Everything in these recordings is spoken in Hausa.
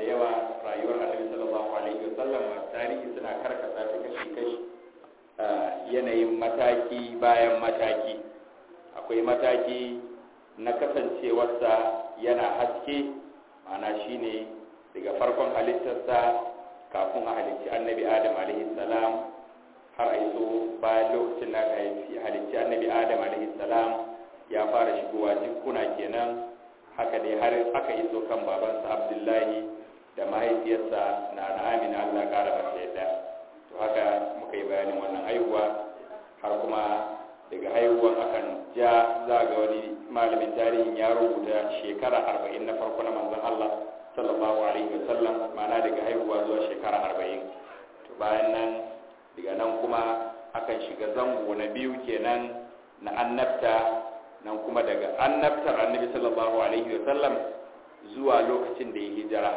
da yawa rayuwar annabi sallallahu alaihi wasallam masu tarihi suna karkata ta kashi kashi yanayin mataki bayan mataki akwai mataki na kasancewarsa yana haske mana shine daga farkon halittarsa kafin a halicci annabi adam alaihi salam har a iso bayan lokacin da aka halicci annabi adam alaihi salam ya fara shigowa jikuna kenan haka dai har aka iso kan babansa abdullahi da mahaifiyarsa na na amina allah kara masa yadda to haka muka yi bayanin wannan haihuwa har kuma daga haihuwan akan ja za ga wani malamin tarihin ya rubuta shekara arba'in na farko na manzon allah sallallahu alaihi wasallam ma'ana daga haihuwa zuwa shekara arba'in to bayan nan daga nan kuma akan shiga zango na biyu kenan na annabta nan kuma daga annabtar annabi sallallahu alaihi wasallam zuwa lokacin da ya hijira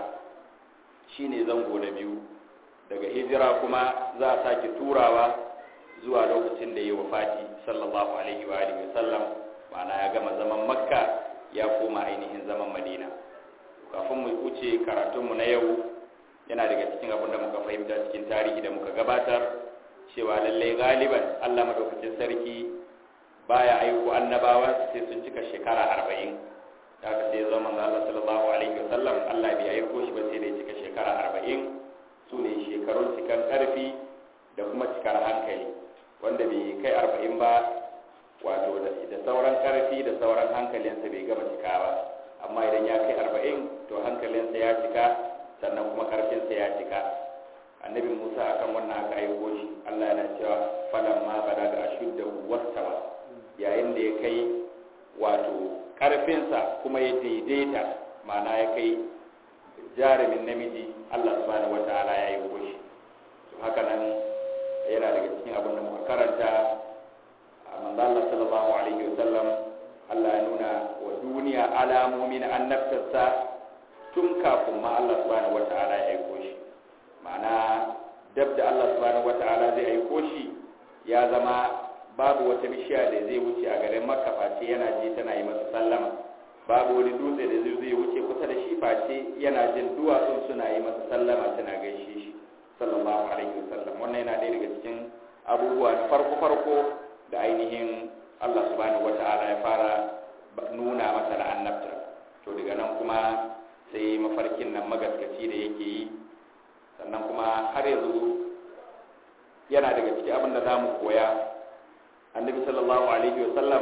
shine zango na biyu daga hijira kuma za a sake turawa zuwa lokacin da ya wafati sallallahu alaihi wa alihi wasallam ma'ana ya gama zaman makka ya koma ainihin zaman madina kafin mu wuce karatunmu na yau yana daga cikin abin da muka fahimta cikin tarihi da muka gabatar cewa lallai galiban allah madaukakin sarki baya aiko annabawa sai sun cika shekara arba'in da haka sai zama manzo Allah sallallahu alaihi wasallam Allah bai aiko shi ba sai da cika shekara arba'in su ne shekarun cikan karfi da kuma cikar hankali wanda bai kai arba'in ba wato da sauran karfi da sauran hankalinsa bai gama cika ba amma idan ya kai arba'in to hankalinsa ya cika sannan kuma karfinsa ya cika annabi musa akan wannan aka aiko shi Allah yana cewa falamma balaga ashuddahu wastawa yayin da ya kai wato ƙarfinsa kuma ya daidaita mana ya kai jarumin namiji Allah subhanahu wa ta'ala ya yi goshi to haka nan yana daga cikin abin da muka karanta a manzo Allah sallallahu alaihi wa sallam Allah ya nuna wa duniya alamomi na annabtarsa tun kafin ma Allah subhanahu wa ta'ala ya yi goshi ma'ana dab da Allah subhanahu wa ta'ala zai aiko shi ya zama babu wata bishiya da zai wuce a garin makka face yana ji tana yi masa sallama babu wani dutse da zai wuce kusa da shi face yana jin duwatsun suna yi masa sallama suna gaishe shi sallallahu alaihi wasallam wannan yana ɗaya daga cikin abubuwa na farko farko da ainihin Allah subhanahu wata'ala ya fara nuna masa da annabta to daga nan kuma sai mafarkin nan magaskaci da yake yi sannan kuma har yanzu yana daga cikin abin da za mu koya annabi sallallahu alaihi wasallam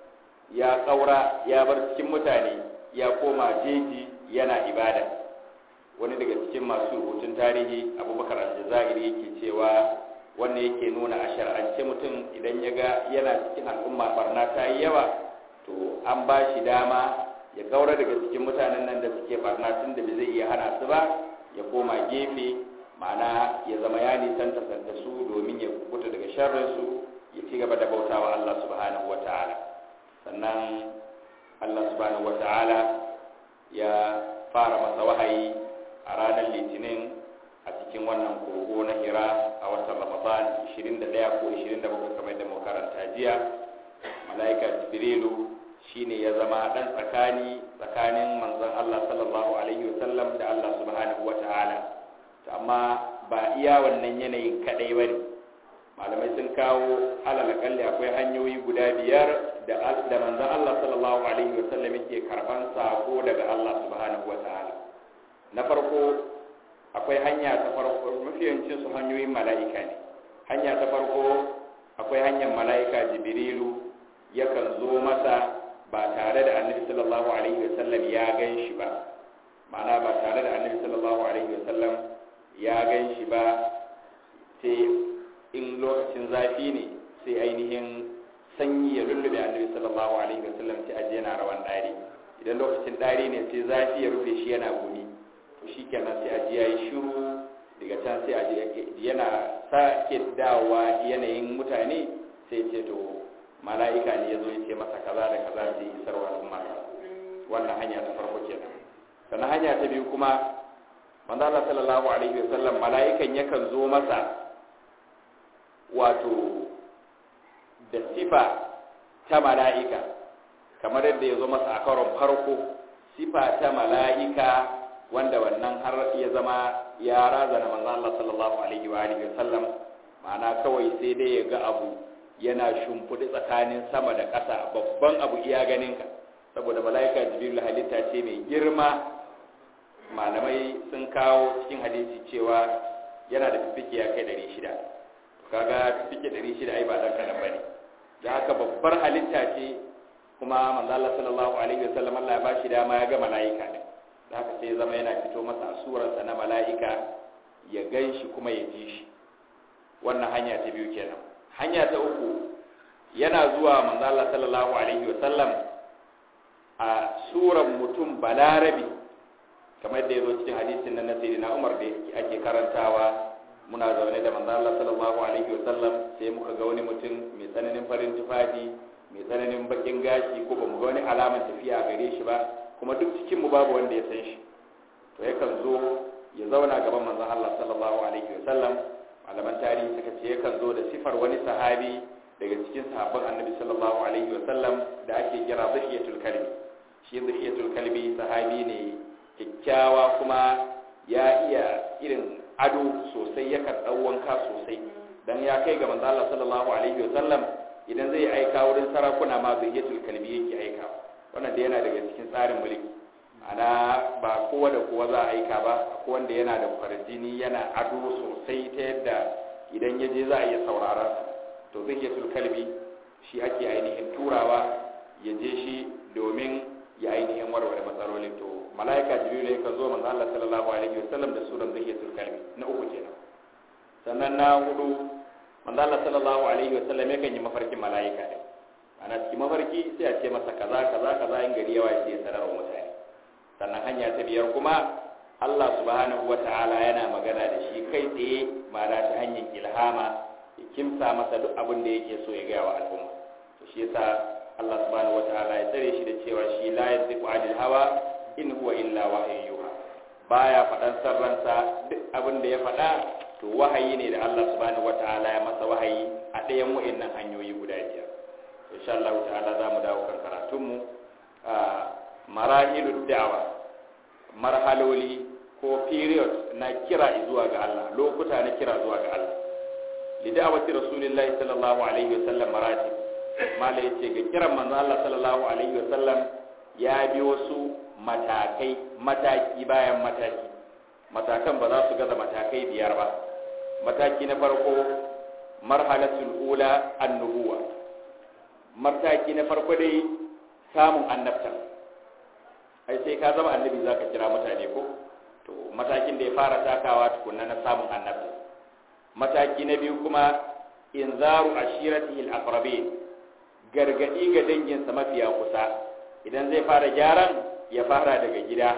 ya kaura ya bar cikin mutane ya koma jeji yana ibada wani daga cikin masu rubutun tarihi abubakar aljazairi yake cewa wannan yake nuna a shar'ance mutum idan ya ga yana cikin al'umma barna ta yi yawa to an ba shi dama ya kaura daga cikin mutanen nan da suke barna tun da bai zai iya hana su ba ya koma gefe ma'ana ya zama ya nisanta da su domin ya kubuta daga sharrinsu ya ci gaba da bautawa Allah subhanahu wa ta'ala sannan Allah subhanahu wa ta'ala ya fara masa wahayi a ranar litinin a cikin wannan kogo na hira a watan ramadan 21 ko 27 kamar da makaranta jiya mala'ika jibrilu shine ya zama dan tsakani tsakanin manzon Allah sallallahu alaihi wasallam da Allah subhanahu wa ta'ala amma ba iya wannan yanayin kadai bane malamai sun kawo alal kalli akwai hanyoyi guda biyar da da manzon Allah sallallahu alaihi wasallam yake karban sako daga Allah subhanahu wataala na farko akwai hanya ta farko mafiyancin su hanyoyin mala'ika ne hanya ta farko akwai hanyar mala'ika jibrilu yakan zo masa ba tare da annabi sallallahu alaihi wasallam ya gan shi ba ma'ana ba tare da annabi sallallahu alaihi wasallam ya gan shi ba sai in lokacin zafi ne sai ainihin sanyi ya lullube annabi sallallahu alaihi wasallam sai aje yana rawan dari idan lokacin dari ne sai zafi ya rufe shi yana gumi to shikenan sai aje yayi shiru daga can sai aje yana sake dawowa yanayin mutane sai ce to mala'ika ne yazo ya ce masa kaza da kaza sai isarwa al'umma wannan hanya ta farko kenan sannan hanya ta biyu kuma manzo Allah sallallahu alaihi wasallam mala'ikan yakan zo masa wato da sifa ta mala'ika kamar yadda ya zo masa a karon farko sifa ta mala'ika wanda wannan har ya zama ya razana manzo Allah sallallahu alaihi wa alihi wasallam ma'ana kawai sai dai ya ga abu yana shimfiɗi tsakanin sama da ƙasa babban abu iya ganinka saboda mala'ika jibril halitta ce mai girma malamai sun kawo cikin hadisi cewa yana da fifike ya kai 600 kaga fifike 600 ai ba dan kadan bane da haka babbar halitta ce kuma manzo Allah sallallahu alaihi wasallam Allah ya bashi dama ya ga mala'ika ne da haka sai zama yana fito masa a surarsa na mala'ika ya ganshi kuma ya ji shi wannan hanya ta biyu kenan hanya ta uku yana zuwa manzo Allah sallallahu alaihi wasallam a suran mutum balarabi kamar da ya zo cikin hadisin nan na sayyidina Umar da ake karantawa muna zaune da manzo Allah sallallahu alaihi wasallam sai muka ga wani mutum mai tsananin farin tufafi mai tsananin bakin gashi ko bamu ga wani alaman tafiya a gare shi ba kuma duk cikin mu babu wanda ya san shi to yakan zo ya zauna gaban manzon Allah sallallahu alaihi wasallam malaman tarihi suka ce yakan zo da sifar wani sahabi daga cikin sahabban annabi sallallahu alaihi wasallam da ake kira zahiyatul kalbi shi zahiyatul kalbi sahabi ne kyakkyawa kuma ya iya irin ado sosai yakan ɗau wanka sosai dan ya kai ga manzo Allah sallallahu alaihi wasallam idan zai aika wurin sarakuna ma zahiyatul kalbi yake aika wannan da yana daga cikin tsarin mulki ana ba kowa da kowa za a aika ba ko wanda yana da kwarjini yana ado sosai ta yadda idan ya je za a iya saurara to zahiyatul kalbi shi ake ainihin turawa ya je shi domin ya ainihin warware matsalolin to mala'ika jibril ya kan zo manzo Allah sallallahu alaihi wasallam da suran zahiyatul kalbi na uku kenan sannan na hudu manzo Allah sallallahu alaihi wasallam yakan yi mafarkin mala'ika ne ana cikin mafarki sai a ce masa kaza kaza kaza in gari yawa sai ya sanar wa mutane sannan hanya ta biyar kuma Allah subhanahu wata'ala yana magana da shi kai tsaye ma'ana ta hanyar ilhama ya kimsa masa duk abin da yake so ya gaya wa al'umma to shi yasa Allah subhanahu wata'ala ya tsare shi da cewa shi la yantiqu anil hawa in huwa illa wahyun yuha baya faɗan sarransa duk abin da ya faɗa to wahayi ne da Allah subhanahu wata'ala ya masa wahayi a ɗayan wa'annan hanyoyi guda biyar insha Allah ta'ala za mu dawo kan karatunmu a marahilud da'wa marhaloli ko period na kira zuwa ga Allah lokuta na kira zuwa ga Allah li da'wati rasulillahi sallallahu alaihi wasallam maratib mala yace ga kiran manzo Allah sallallahu alaihi wasallam ya bi wasu matakai mataki bayan mataki matakan ba za su gaza matakai biyar ba mataki na farko marhalatul ula annubuwa mataki na farko dai samun annabta ai sai ka zama annabi zaka kira mutane ko to matakin da ya fara takawa tukunna na samun annabta mataki na biyu kuma inzaru ashiratihi al-aqrabin gargadi ga danginsa mafiya kusa idan zai fara gyaran ya fara daga gida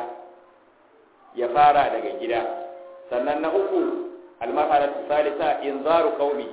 ya fara daga gida sannan na uku almarhalatu salisa inzaru qaumi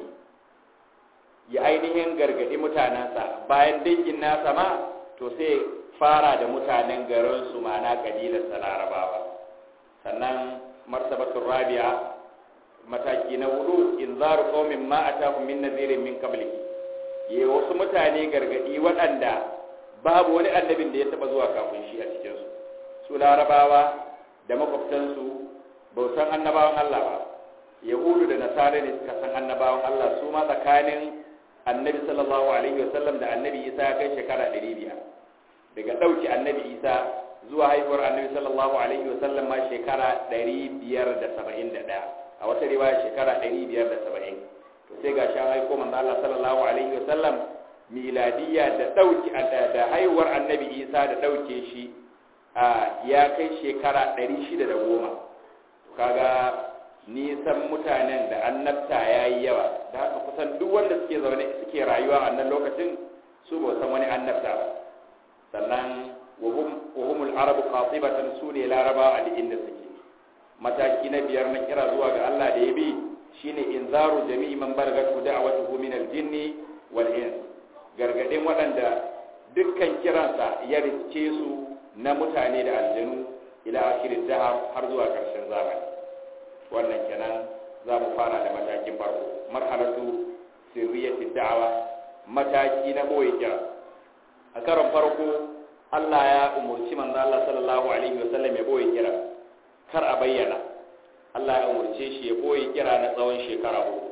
ya ainihin gargadi mutanensa bayan dangin nasa ma to sai fara da mutanen garin su ma'ana kabilar larabawa sannan martabatul rabi'a mataki na hudu inzaru qaumin ma atahum min nadhirin min qablihi yi wasu mutane gargadi waɗanda babu wani annabin da ya taɓa zuwa kafin shi a cikinsu su larabawa da makwabtansu bautan annabawan Allah ba yahudu da nasara ne suka san annabawan Allah su ma tsakanin annabi sallallahu alaihi wasallam da annabi isa ya kai shekara ɗari biyar daga ɗauki annabi isa zuwa haihuwar annabi sallallahu alaihi wasallam ma shekara ɗari biyar da saba'in da ɗaya a wata riwaya shekara ɗari biyar da saba'in to sai ga shi an aiko manzo Allah sallallahu alaihi wasallam miladiyya da dauki da haihuwar annabi Isa da dauke shi ya kai shekara 610 to kaga nisan mutanen da annabta yayi yawa da haka kusan duk wanda suke zaune suke rayuwa a wannan lokacin su ba san wani annabta ba sannan wahum wahumul arabu qatibatan sune laraba a inda suke mataki na biyar na kira zuwa ga Allah da ya bi shine inzaru jami'i man baragatu da'watuhu min al-jinni wal ins gargadin waɗanda dukkan kiransa ya riske su na mutane da aljanu ila akhirin dahar har zuwa ƙarshen zamani wannan kenan za mu fara da matakin farko marhalatu sirriyati da'wa mataki na boye kira a karon farko Allah ya umurci manzo Allah sallallahu alaihi wasallam ya boye kira kar a bayyana Allah ya umurce shi ya boye kira na tsawon shekara uku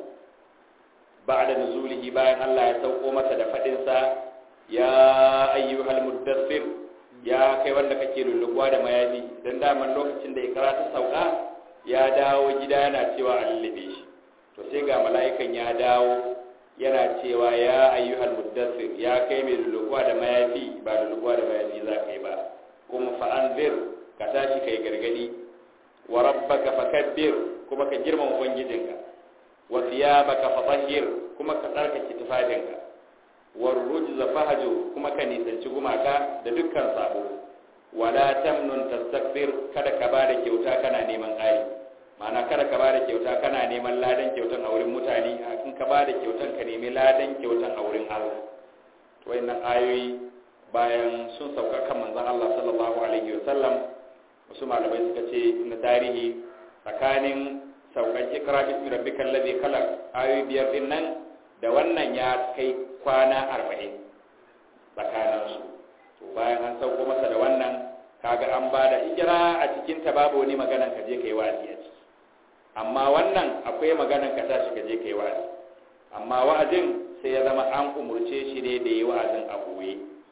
ba'da nuzulihi bayan Allah ya sauko masa da fadin sa ya ayyuhal muddathir ya kai wanda kake lulluwa da mayafi dan daman lokacin da ikra ta sauka ya dawo gida yana cewa a lullube shi to sai ga mala'ikan ya dawo yana cewa ya ayyuhal muddathir ya kai mai lulluwa da mayafi ba lulluwa da mayafi za ka yi ba kuma fa'anzir ka tashi kai gargadi wa rabbaka fakabbir kuma ka girmama ubangijinka wa thiyabaka fatahhir kuma ka tsarkake tufafinka wa rujza fahjur kuma ka nisanci gumaka da dukkan sabo wala tamnun tastakbir kada ka bada kyauta kana neman ƙari ma'ana kada ka bada kyauta kana neman ladan kyautan a wurin mutane in ka bada kyautan ka nemi ladan kyautan a wurin Allah to wayannan ayoyi bayan sun sauka kan manzon Allah sallallahu alaihi wasallam wasu malamai suka ce na tarihi tsakanin saukan ikra bismi rabbikal ladhi khalaq ayoyi biyar din nan da wannan ya kai kwana 40 tsakanin su to bayan an sauko masa da wannan kaga an bada ikra a cikin ta babu wani maganan ka je kai wa'azi a ciki amma wannan akwai maganan ka tashi ka je kai wa'azi amma wa'azin sai ya zama an umurce shi ne da yi wa'azin a goye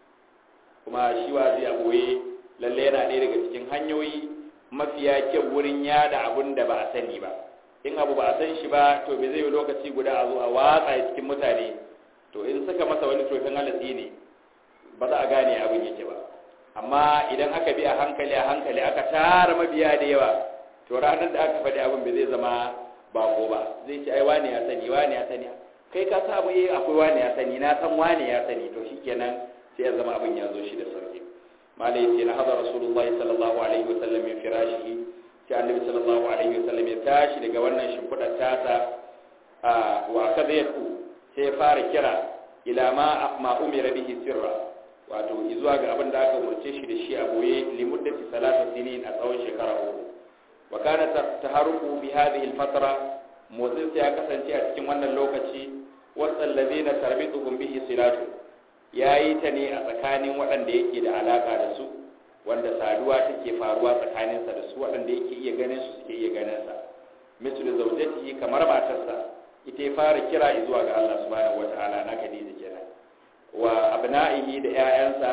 kuma shi wa'azi a goye lalle yana ɗaya daga cikin hanyoyi mafiya kyau wurin yada abun da ba a sani ba in abu ba a san shi ba to bai zai yi lokaci guda a zo a watsa cikin mutane to in suka masa wani tofin halatsi ne ba za a gane abin yake ba amma idan aka bi a hankali a hankali aka tara mabiya da yawa to ranar da aka faɗi abin bai zai zama bako ba zai ce ai wani ya sani wani ya sani kai ka sa abu eh akwai wani ya sani na san wani ya sani to shikenan sai ya zama abin ya zo shi da sauki malai yace na hada rasulullahi sallallahu alaihi wasallam min firashihi sai annabi sallallahu alaihi wasallam ya tashi daga wannan shimfidar tasa a wa kadayatu sai ya fara kira ila ma ma umira bihi sirra wato zuwa ga abin da aka umarce shi da shi a boye limuddati salatu sinin a tsawon shekara uku wa kana taharuku bi hadhihi al-fatra motsin sai ya kasance a cikin wannan lokaci wasan ladina tarbituhum bihi silatu yayi ta ne a tsakanin waɗanda yake da alaka da su wanda saduwa take faruwa tsakaninsa da su waɗanda yake iya ganin su suke iya ganin sa mislu zawjatihi kamar matarsa ita ya fara kira zuwa ga Allah subhanahu wataala na Khadija kenan wa abna'ihi da ƴaƴansa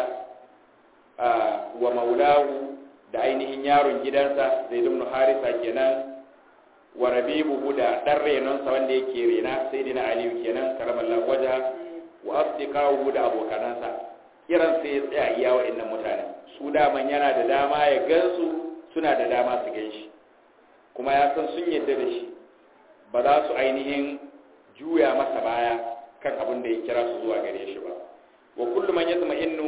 wa maulahu da ainihin yaron gidansa Zaid ibn Harisa kenan wa rabibuhu da dan renonsa wanda yake rena sayyidina Ali kenan karamallahu waja wa asdiqahu da abokanansa kiran sai ya tsaya iya wa'annan mutane su daman yana da dama ya gansu suna da dama su gan shi kuma ya san sun yadda da shi ba za su ainihin juya masa baya kan abin da ya kira su zuwa gare shi ba wa kullu man yatma'innu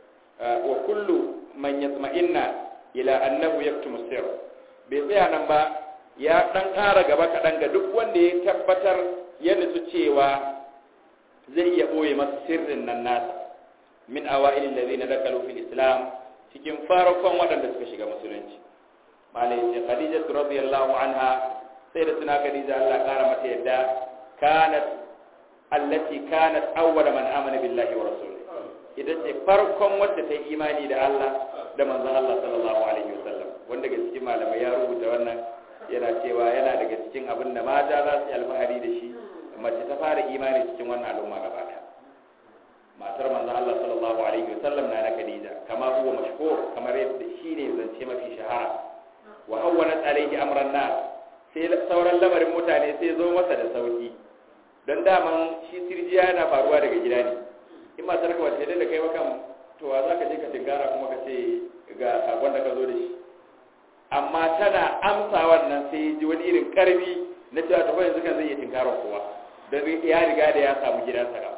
wa kullu man yatma'inna ila annahu yaktumu sir bai tsaya nan ba ya dan ƙara gaba kaɗan ga duk wanda ya tabbatar ya nutsu cewa zai iya ɓoye masa sirrin nan nasa min awa'ilin da zai na dakalu fil islam cikin farkon waɗanda suka shiga musulunci malai ce khadija radiyallahu anha sai da suna khadija Allah kara mata yadda kanat allati kanat awwal man amana billahi wa rasulihi ita ce farkon wadda ta yi imani da Allah da manzon Allah sallallahu alaihi wasallam wanda daga cikin malamai ya rubuta wannan yana cewa yana daga cikin abin da mata za su yi alfahari da shi mace ta fara imani cikin wannan al'umma gaba ɗaya matar manzon Allah sallallahu alaihi wasallam na na Khadija kama huwa mashhur kamar yadda shine zance mafi shahara wa hawwanat alaihi amran nas sai sauran lamarin mutane sai zo masa da sauki dan daman shi sirjiya yana faruwa daga gida ne in matar ka wace da kai makan to wa zaka je ka tinkara kuma ka ce ga sakon da ka zo da shi amma tana amsa wannan sai ji wani irin karbi na cewa ta yanzu kan zai iya tinkara kowa don ya riga da ya samu gidansa gaba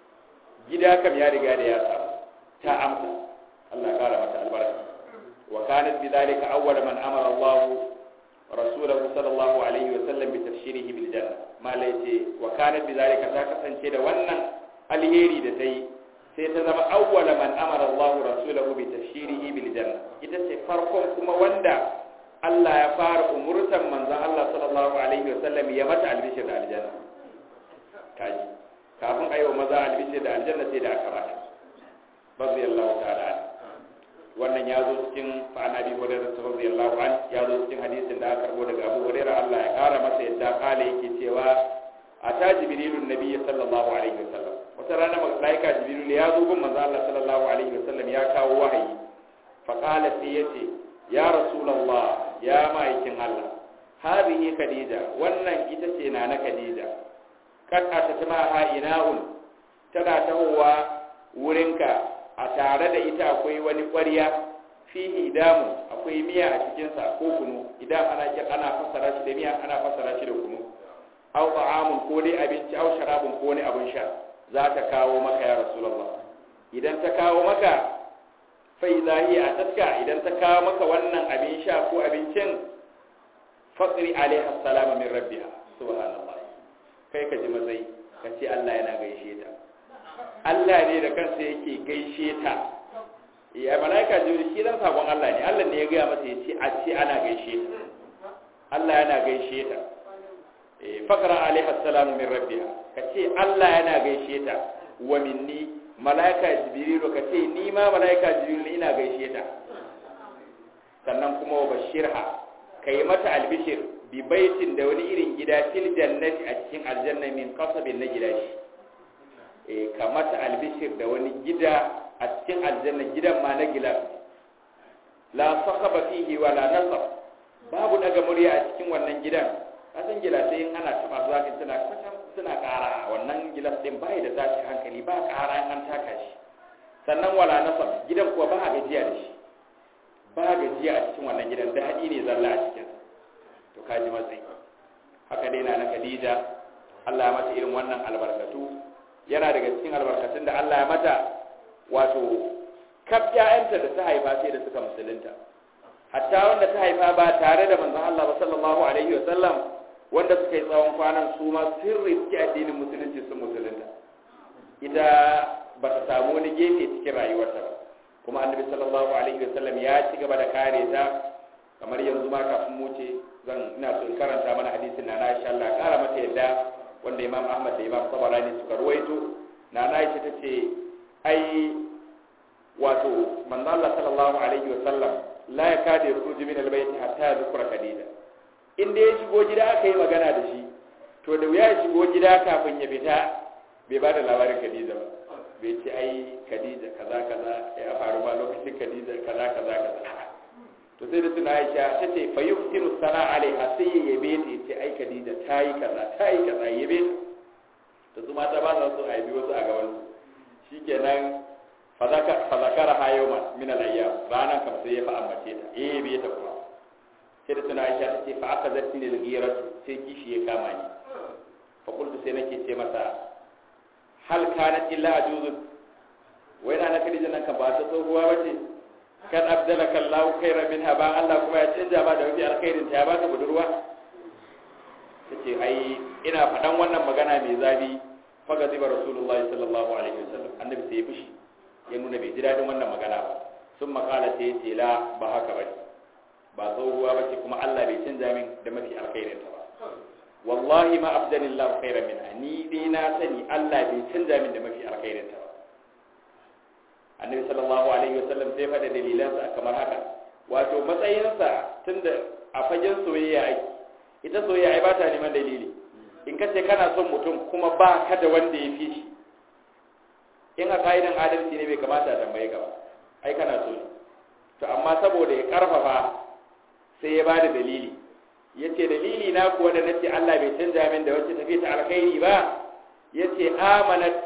gida kam ya riga da ya samu ta amsa Allah kara mata albarka wa kanat bidhalika awwal man amara Allah rasulahu sallallahu alaihi wa sallam bi tafshirihi bil janna malai ce wa kanat bidhalika ta kasance da wannan alheri da tayi sai ta zama awwal man amara Allah rasulahu bi tafshirihi bil janna ita ce farkon kuma wanda Allah ya fara umurtan manzon Allah sallallahu alaihi wa sallam ya mata albishir da aljanna kaji kafin a yi wa maza albishir da aljanna sai da aka bata radiyallahu ta'ala wannan ya zo cikin fa'an abi hurairah radiyallahu an ya zo cikin hadisin da aka karbo daga abu hurairah Allah ya kara masa yadda kale yake cewa ata jibrilun nabiy sallallahu alaihi wasallam wata rana malaika jibril ya zo gun manzo Allah sallallahu alaihi wasallam ya kawo wahayi fa qala sai yace ya rasulullah ya ma'aikin Allah hadhihi khadija wannan ita ce na na khadija kad atatma ha ina'un tana tahowa wurinka a tare da ita akwai wani ƙwarya fihi damu akwai miya a cikinsa ko kunu idan ana ana fassara shi da miya ana fassara shi da kunu aw ta'amun ko dai abinci aw sharabun ko ne abin sha za ta kawo maka ya rasulullah idan ta kawo maka fa idza hiya atatka idan ta kawo maka wannan abin sha ko abincin faqri alaiha salama min rabbiha subhanallah kai ka ji matsayi ka ce Allah yana gaishe ta Allah ne da kansa yake gaishe ta ya malaika jibril shi dan sakon Allah ne Allah ne ya gaya masa yace a ce ana gaishe ta Allah yana gaishe ta eh faqra alaiha salamu min rabbiha kace Allah yana gaishe ta wa minni malaika jibril kace ni ma malaika jibril ina gaishe ta sannan kuma wa bashirha kai mata albishir bi baitin da wani irin gida fil jannati a cikin aljanna min qasabin na gida shi eh kamata albishir da wani gida a cikin aljanna gidan ma na gilas la saqaba fihi wala nasab babu daga murya a cikin wannan gidan kasan gilasai in ana taba zuwa kin suna kwatan suna ƙara wannan gilas din bai da tashi hankali ba ƙara in an taka shi sannan wala nasab gidan kuwa ba gajiya da shi ba gajiya a cikin wannan gidan da haɗi ne zalla a cikin to kaji matsayi haka dai na na Khadija Allah ya mata irin wannan albarkatu yana daga cikin albarkatun da Allah ya mata wato kaf ƴaƴanta da ta haifa sai da suka musulunta hatta wanda ta haifa ba tare da manzon Allah ba sallallahu alaihi wa sallam wanda suka yi tsawon kwanan su ma sirri suke addinin musulunci sun musulunta ita ba ta samu wani gefe cikin rayuwarta ba kuma annabi sallallahu alaihi wa sallam ya ci gaba da kare ta kamar yanzu ma kafin mu ce zan ina so in karanta mana hadisin na na insha Allah kara mata yadda wanda Imam Ahmad da Imam Tabarani suka ruwaito na na Aisha tace ai wato manzo Allah sallallahu alaihi wa sallam la yakadu yakhruju min albayt hatta yadhkura Khadija inda ya shigo gida aka yi magana da shi to da wuya ya shigo gida kafin ya fita bai ba da labarin Khadija ba bai ce ai Khadija kaza kaza ya faru ba lokacin Khadija kaza kaza kaza to sai da tuna Aisha ta ce fa yuftiru sana alaiha sai ya yabe ta ce ai Khadija ta yi kaza ta yi kaza yabe ta to su mata ba za su aibi wasu a gaban su shikenan fa zakara ha yawman min al-ayyam ranan kam sai ya fa ambace ta eh yabe ta kuma sai da tuna Aisha ta ce fa aka zarti ne al-ghiratu sai kishi ya kama ni fa qultu sai nake ce masa hal kanat illa ajuzun wai na Khadija nan kan ba ta tsohuwa bace kan abdalaka Allahu khairan minha ba Allah kuma ya canja ba da wani alkhairin ta ya baka budurwa tace ai ina faɗan wannan magana mai zabi faga ziba rasulullahi sallallahu alaihi wasallam annabi sai ya fushi ya nuna bai ji dadin wannan magana ba sun makala sai ce la ba haka bane ba tsohuwa bace kuma Allah bai canja min da mafi alkhairin ta ba wallahi ma abdalillahu khairan minha ni dai na sani Allah bai canja min da mafi alkhairin ta ba annabi sallallahu alaihi wasallam sai faɗa dalilansa kamar haka wato matsayinsa tunda a fagen soyayya ake ita soyayya ai ba ta neman dalili in ka ce kana son mutum kuma ba ka da wanda ya fi shi in a ka'idan adalci ne bai kamata a tambaye ka ba ai kana so ne to amma saboda ya karfafa sai ya bada dalili ya ce dalili na kuwa da nace Allah bai canja min da wacce tafi ta alkhairi ba ya ce amanat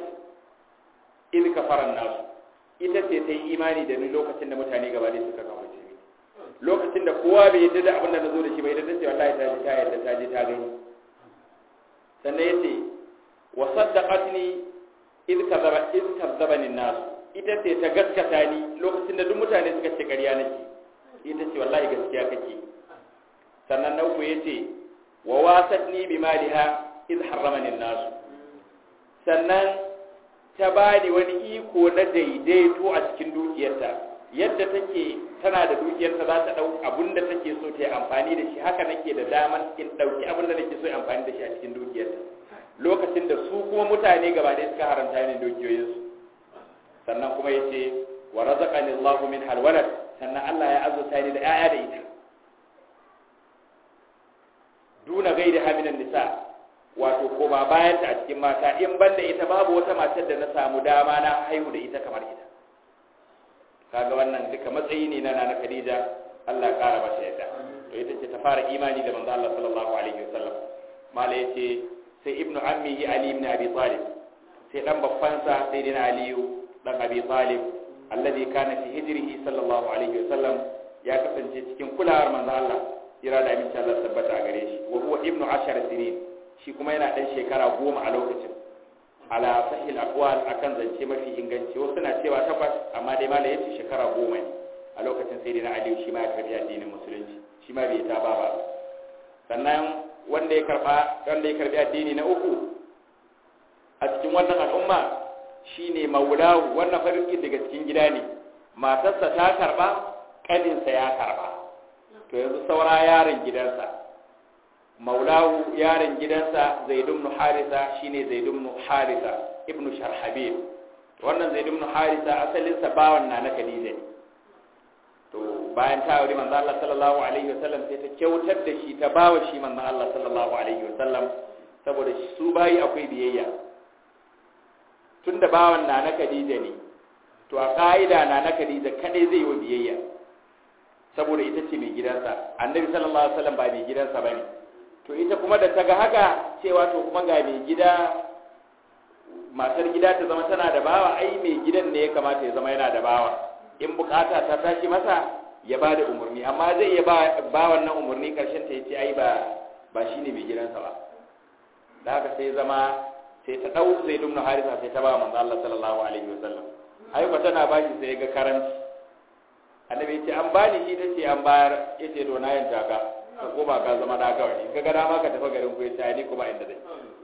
in kafaran nasu ita ce ta yi imani da ni lokacin da mutane gaba da suka kawace ni lokacin da kowa bai yadda da abin da na zo da shi bai yadda ce wallahi ta ji ta yadda ta ji ta gani sannan ya ce wa saddaqatni id kadzaba id kadzabani nas ita ce ta gaskata ni lokacin da duk mutane suka ce ƙarya nake ita ce wallahi gaskiya kake sannan na uku yace wa wasatni bi maliha id harramani nas sannan ta bani wani iko na daidaito a cikin dukiyarta yadda take tana da dukiyarta za ta ɗau abin da take so ta yi amfani da shi haka nake da damar in ɗauki abin da nake so yi amfani da shi a cikin dukiyarta lokacin da su kuma mutane gaba ɗaya suka haramta ne dukiyoyinsu sannan kuma ya ce wa razaqani Allahu min halwalat sannan Allah ya azurta ni da 'ya'ya da ita duna gaida haminan nisa wato ko ba bayan ta a cikin mata in banda ita babu wata matar da na samu dama na haihu da ita kamar ita kaga wannan duka matsayi ne na nana Khadija Allah ya kara mata yadda to ita ce ta fara imani da manzo Allah sallallahu alaihi wasallam mala yace sai ibnu ammihi ali ibn abi talib sai dan babban sa sai dina aliyu dan abi talib alladhi kana fi hijrihi sallallahu alaihi wasallam ya kasance cikin kulawar manzo Allah ira da aminci Allah tabbata a gare shi wa huwa ibnu ashar sinin shi kuma yana dan shekara goma a lokacin ala sahil aqwal akan zance mafi inganci wasu na cewa takwas amma dai mala yace shekara goma ne a lokacin sai dai na aliyu shi ma ya karbi addinin musulunci shi ma bai ta ba ba sannan wanda ya karba wanda ya karbi addini na uku a cikin wannan al'umma shine maulahu wannan farki daga cikin gida ne matarsa ta karba kaninsa ya karba to yanzu saura yaron gidansa maulahu yaron gidansa zaid ibn harisa shine zaid ibn harisa ibn sharhabil wannan zaid ibn harisa asalin sa bawan na na khadija ne to bayan ta aure manzo Allah sallallahu alaihi wasallam sai ta kyautar da shi ta bawa shi manzo Allah sallallahu alaihi wasallam saboda su bayi akwai biyayya tunda bawan na na khadija ne to a ka'ida na na khadija kadai zai yi biyayya saboda ita ce mai gidansa annabi sallallahu alaihi wasallam ba mai gidansa bane to ita kuma da ta ga haka cewa to kuma ga mai gida matar gida ta zama tana da bawa ai mai gidan ne ya kamata ya zama yana da bawa in bukata ta tashi masa ya ba da umarni amma zai iya ba wannan umarni karshen ta yace ai ba ba shine mai gidansa ba da haka sai zama sai ta dau sai dumna harisa sai ta ba manzo Allah sallallahu alaihi wasallam ai ba tana ba shi sai ga karanci annabi yace an bani shi tace an bayar yace to na yanta ka ko ba ka zama da kawai in ka ga dama ka tafi garin ku yace ni kuma inda zan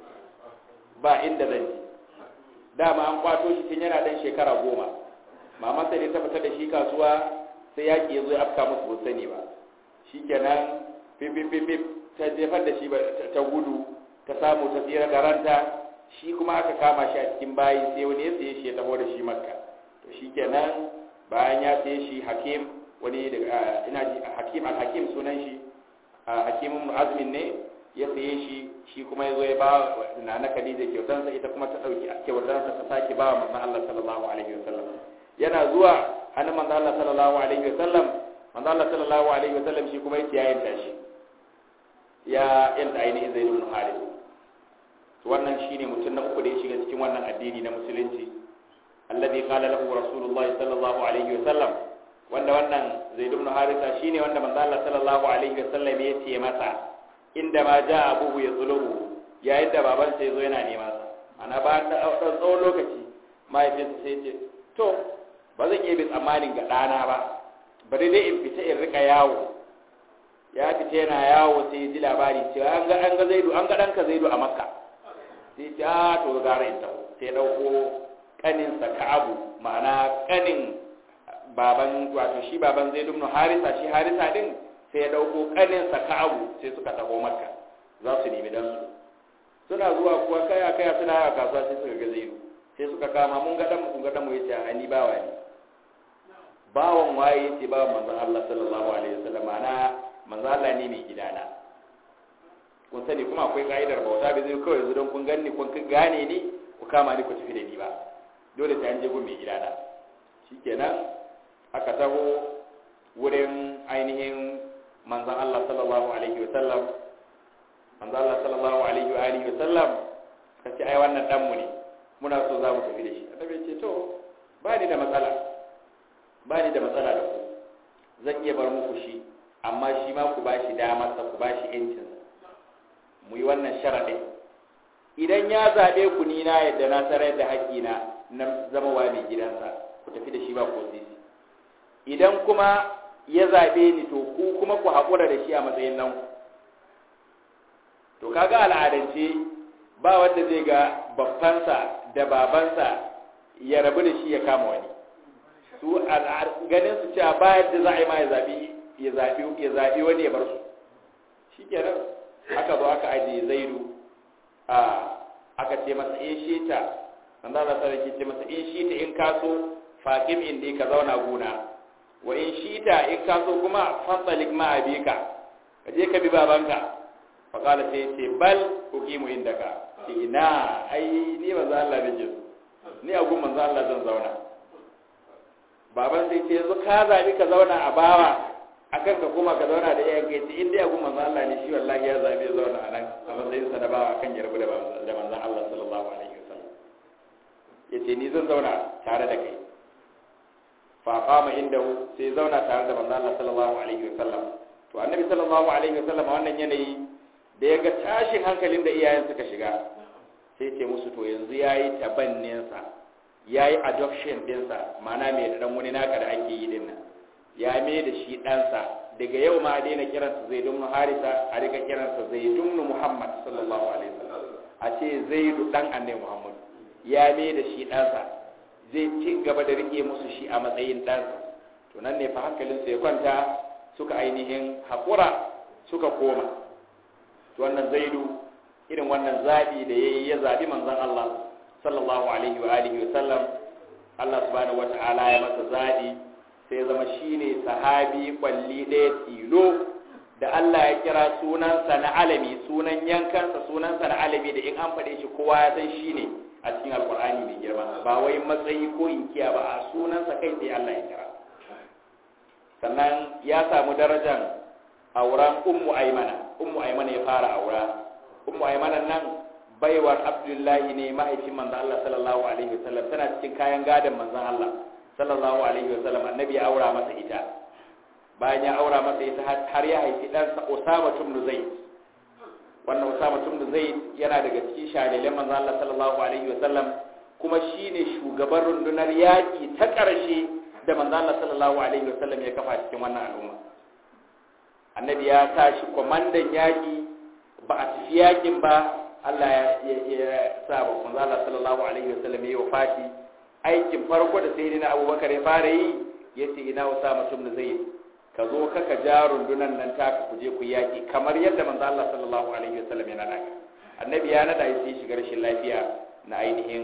ba inda zan ji dama an kwato shi tun yana dan shekara goma mama sai ta fita da shi kasuwa sai yaki ya zo ya afka musu ba sani ba shikenan pipipipip ta jefar da shi ta gudu ta samu ta tsira da ranta shi kuma aka kama shi a cikin bayi sai wani ya saye shi ya taho da shi makka to shikenan bayan ya saye shi hakim wani daga ina ji hakim al-hakim sunan shi hakimun azmin ne ya saye shi shi kuma ya zo ya ba na na Khadija kyautansa ita kuma ta dauki kyautansa ta sake ba manzon Allah sallallahu alaihi wasallam yana zuwa hannun manzon Allah sallallahu alaihi wasallam manzon Allah sallallahu alaihi wasallam shi kuma yake yayin da shi ya yanta ainihin Zaid ibn Harith to wannan shine mutum na uku da ya shiga cikin wannan addini na musulunci alladhi qala lahu rasulullahi sallallahu alaihi wasallam wanda wannan Zaid ibn Harith shine wanda manzon Allah sallallahu alaihi wasallam ya ce masa inda ma ja abuhu ya tsulubu yayin da baban sai zo yana neman sa ana ba ta ɗan tsawon lokaci mahaifinsa sai ce to ba zan iya bin tsammanin ga ɗana ba bari dai in fita in rika yawo ya fita yana yawo sai ji labari cewa an ga an ga zaidu an ga ɗanka zaidu a makka sai ce a to gara in taho sai ɗauko ƙaninsa ka'abu ma'ana ƙanin baban wato shi baban zaidu ibn harisa shi harisa din sai ya dauko kaninsa ka'abu sai suka taho makka za su nemi dan su suna zuwa kuwa kaya kaya suna yawa kasuwa sai suka ga zaidu sai suka kama mun ga dan mu ga dan mu yace a ni bawa ne bawan waye yace bawan manzon Allah sallallahu alaihi wasallam ana manzon Allah ne mai gidana kun sani kuma akwai ka'idar bauta bai zai kawai yanzu don kun ganni kun gane ni ku kama ni ku tafi da ni ba dole sai an je gun mai gidana shikenan aka taho wurin ainihin manzan Allah sallallahu alaihi wa sallam manzan Allah sallallahu alaihi wa alihi wa sallam ka ce ai wannan danmu ne muna so za mu tafi da shi annabi ce to ba ni da matsala ba ni da matsala da ku zan iya bar muku shi amma shi ma ku bashi damar sa ku bashi yancin mu yi wannan sharadin idan ya zabe ku ni na yadda na sarar da haƙƙina na zama wa mai gidansa ku tafi da shi ba ko sisi idan kuma ya zaɓe ni to ku kuma ku haƙura da shi a matsayin nan to kaga al'adance ba wanda zai ga babbansa da babansa ya rabu da shi ya kama wani su ganin su cewa ba yadda za a yi ma ya zaɓi ya zaɓi ya zaɓi wani ya bar su shi kenan aka zo aka ajiye zaidu a aka ce masa in shi ta an za a ce masa in shi ta in kaso faƙim inda ka zauna gona wa in shita in ka so kuma fasalik ma abika ka je ka bi babanka fa kala sai ce bal uqimu indaka ce ina ai ni manzo Allah nake so ni a gun manzo Allah zan zauna baban sai ce yanzu ka zabi ka zauna a bawa akan ka kuma ka zauna da iyayen kai in dai a gun manzo Allah ne shi wallahi ya zabi ya zauna a nan a matsayin sa na bawa akan ya rabu da manzo Allah sallallahu alaihi wasallam yace ni zan zauna tare da kai fa qama indahu sai zauna tare da manzo Allah sallallahu alaihi wasallam to annabi sallallahu alaihi wasallam wannan yanayi da ya ga tashin hankalin da iyayen suka shiga sai ce musu to yanzu yayi tabanninsa yayi adoption dinsa ma'ana mai da dan wani naka da ake yi din nan ya mai da shi ɗansa daga yau ma a daina kiransa zai dumnu harisa a rika kiransa zai dumnu muhammad sallallahu alaihi wasallam a ce zaidu dan annabi muhammad ya mai da shi ɗansa zai ci gaba da rike musu shi a matsayin ɗansa to nan ne fa hankalinsu ya kwanta suka ainihin haƙura suka koma to wannan zaidu irin wannan zaɓi da ya yi ya zaɓi manzon Allah sallallahu alaihi wa alihi wa sallam Allah subhanahu wata'ala ya masa zaɓi sai zama shine sahabi kwalli ɗaya tilo da Allah ya kira sunansa na alami sunan yankansa sunansa na alami da in an faɗe shi kowa ya san shi ne a cikin alkur'ani mai girma ba wai matsayi ko inkiya ba a sunansa kai sai Allah ya kira sannan ya samu darajar auren ummu aimana ummu aimana ya fara aura ummu aimana nan baiwar abdullahi ne mahaifin manzon Allah sallallahu alaihi wasallam tana cikin kayan gadon manzon Allah sallallahu alaihi wasallam annabi ya aura masa ita bayan ya aura masa ita har ya haifi ɗansa Usama ibn Zaid wannan Usama ibn Zaid yana daga cikin shahidai manzon Allah sallallahu alaihi wasallam kuma shine shugaban rundunar yaƙi ta ƙarshe da manzon Allah sallallahu alaihi wasallam ya kafa cikin wannan al'umma annabi ya tashi kwamandan yaƙi ba a tafi yaƙin ba Allah ya sa ba manzon Allah sallallahu alaihi wasallam ya yi wafati aikin farko da sai na Abubakar ya fara yi yace ina Usama ibn Zaid ka zo kaka ja rundunan nan taka ku je ku yaƙi kamar yadda manzo Allah sallallahu alaihi wasallam ya nada annabi ya nada sai shiga rashin lafiya na ainihin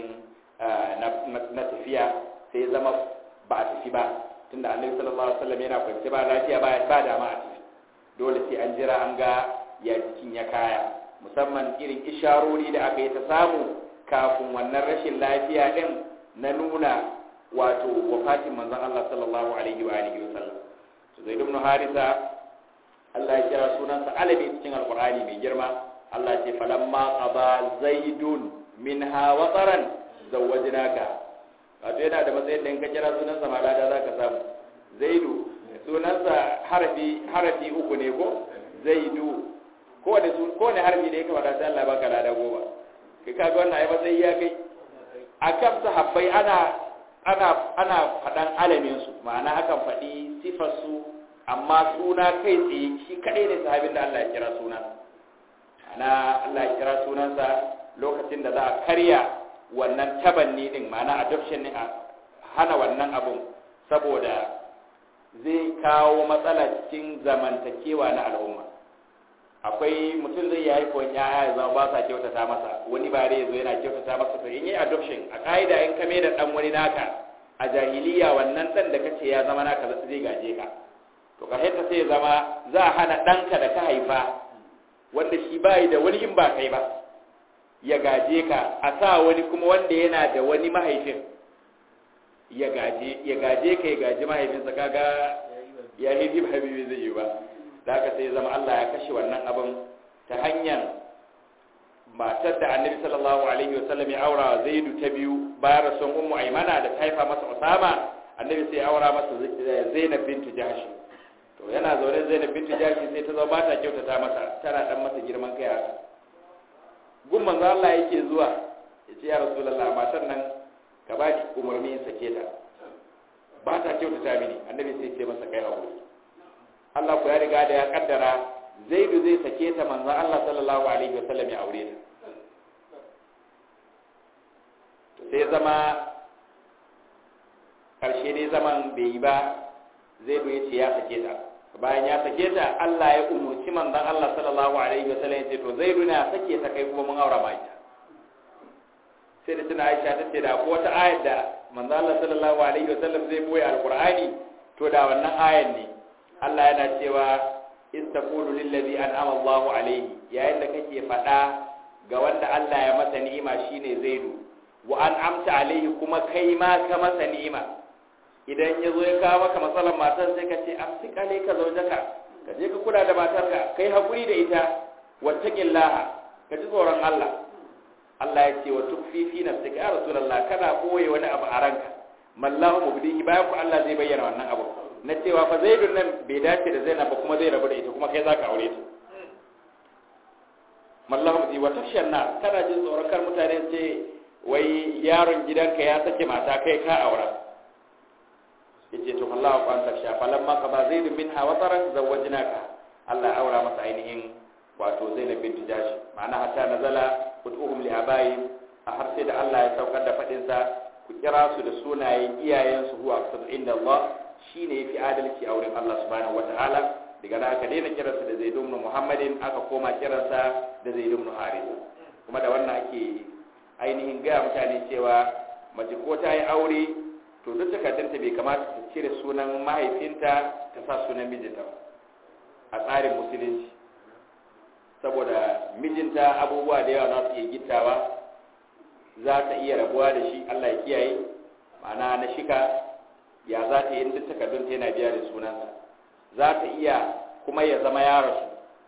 na tafiya sai ya zama ba a tafi ba tunda annabi sallallahu alaihi wasallam yana kwance ba lafiya ba ba dama a tafi dole sai an jira an ga ya jikin ya kaya musamman irin isharori da aka yi ta samu kafin wannan rashin lafiya din na nuna wato wafatin manzon Allah sallallahu alaihi wa alihi wasallam zai ibn harisa Allah ya kira sunansa alabi cikin alqur'ani mai girma Allah ce falamma qaba zaidun minha wataran zawwajnaka wato yana da matsayin da in ka kira sunansa ma lada zaka samu zaidu sunansa harafi harafi uku ne ko zaidu ko da su ko ne harfi da yake wada sai Allah baka lada goma kai kaga wannan ai matsayi ya kai akan sahabbai ana ana ana faɗan alaminsu ma'ana akan faɗi sifarsu amma suna kai tsaye shi kaɗai ne sahabin da Allah ya kira suna ana Allah ya kira sunansa lokacin da za a karya wannan tabanni din ma'ana adoption ne a hana wannan abun saboda zai kawo matsala cikin zamantakewa na al'umma akwai mutum zai yi haifon yaya ya zama ba sa kyautata masa wani ba ya zo yana kyautata masa to in yi adoption a ka'ida in kame da dan wani naka a jahiliya wannan dan da kace ya zama naka zai gaje ka to ka ta sai ya zama za a hana ɗanka da ka haifa wanda shi bayi da wani in ba kai ba ya gaje ka a sa wani kuma wanda yana da wani mahaifin ya gaje ya gaje ka ya gaje mahaifinsa kaga ya yi habibi zai yi ba da haka sai zama Allah ya kashe wannan abin ta hanyar matar da annabi sallallahu alaihi wasallam ya aura zaidu ta biyu bayan rasuwan ummu aimana da ta haifa masa usama annabi sai ya aura masa zainab bintu jahsh to yana zaune zainab bintu jahsh sai ta zo ba ta kyautata masa tana dan masa girman kai haka gun manzo Allah yake zuwa yace ya rasulullah matar nan ka ba ki umarni in sake ta ba ta kyautata mini annabi sai ya ce masa kai hakuri Allah ku ya riga da ya kaddara zaidu zai sake ta manzo Allah sallallahu alaihi wasallam ya aure ta sai zama karshe dai zaman bai yi ba zaidu ya ce ya sake ta bayan ya sake ta Allah ya umurci manzon Allah sallallahu alaihi wasallam ya ce to zaidu na sake ta kai kuma mun aura ma ita sai da tuna Aisha ta ce da ko wata ayar da manzon Allah sallallahu alaihi wasallam zai boye alqur'ani to da wannan ayan ne Allah yana cewa istaqulu lillazi an'ama Allahu alayhi yayin da kake faɗa ga wanda Allah ya masa ni'ima shine Zaidu wa an'amta alayhi kuma kai ma ka masa ni'ima idan ya zo ya kawo maka matsalar matar sai ka ce amsik alayka zawjaka ka je ka kula da matarka kai hakuri da ita wattaqillaha ka ji tsoron Allah Allah ya ce wa tukfi fi nafsika ya rasulullah kana koye wani abu a ranka mallahu mubdihi bayan ku Allah zai bayyana wannan abu na cewa fa zaidun nan bai dace da zainab ba kuma zai rabu da ita kuma kai zaka aure ta mallahu mubdihi wa tafshan na kana jin tsoron kar mutane ce wai yaron gidanka ya sake mata kai ka aura yace to Allah ku an tafsha falamma ka ba zaidun minha wa tarak zawwajnaka Allah ya aura masa ainihin wato Zainab bint Jash ma'ana hatta nazala ud'uhum li abayhim a har sai da Allah ya saukar da fadin sa ku kira su da sunayen iyayensu huwa aqsadu inda Allah shine yafi adalci a wurin Allah subhanahu wataala daga nan aka daina kiransa da Zaid ibn Muhammadin aka koma kiransa da Zaid ibn Harith kuma da wannan ake ainihin gaya mutane cewa mace ko ta yi aure to duk takardunta bai kamata ta cire sunan mahaifinta ta sa sunan mijinta a tsarin musulunci saboda mijinta abubuwa da yawa za su iya gittawa za ta iya rabuwa da shi Allah ya kiyaye ma'ana na shika ya za ta yi duk takardun ta yana biya da sunansa za ta iya kuma ya zama ya rasu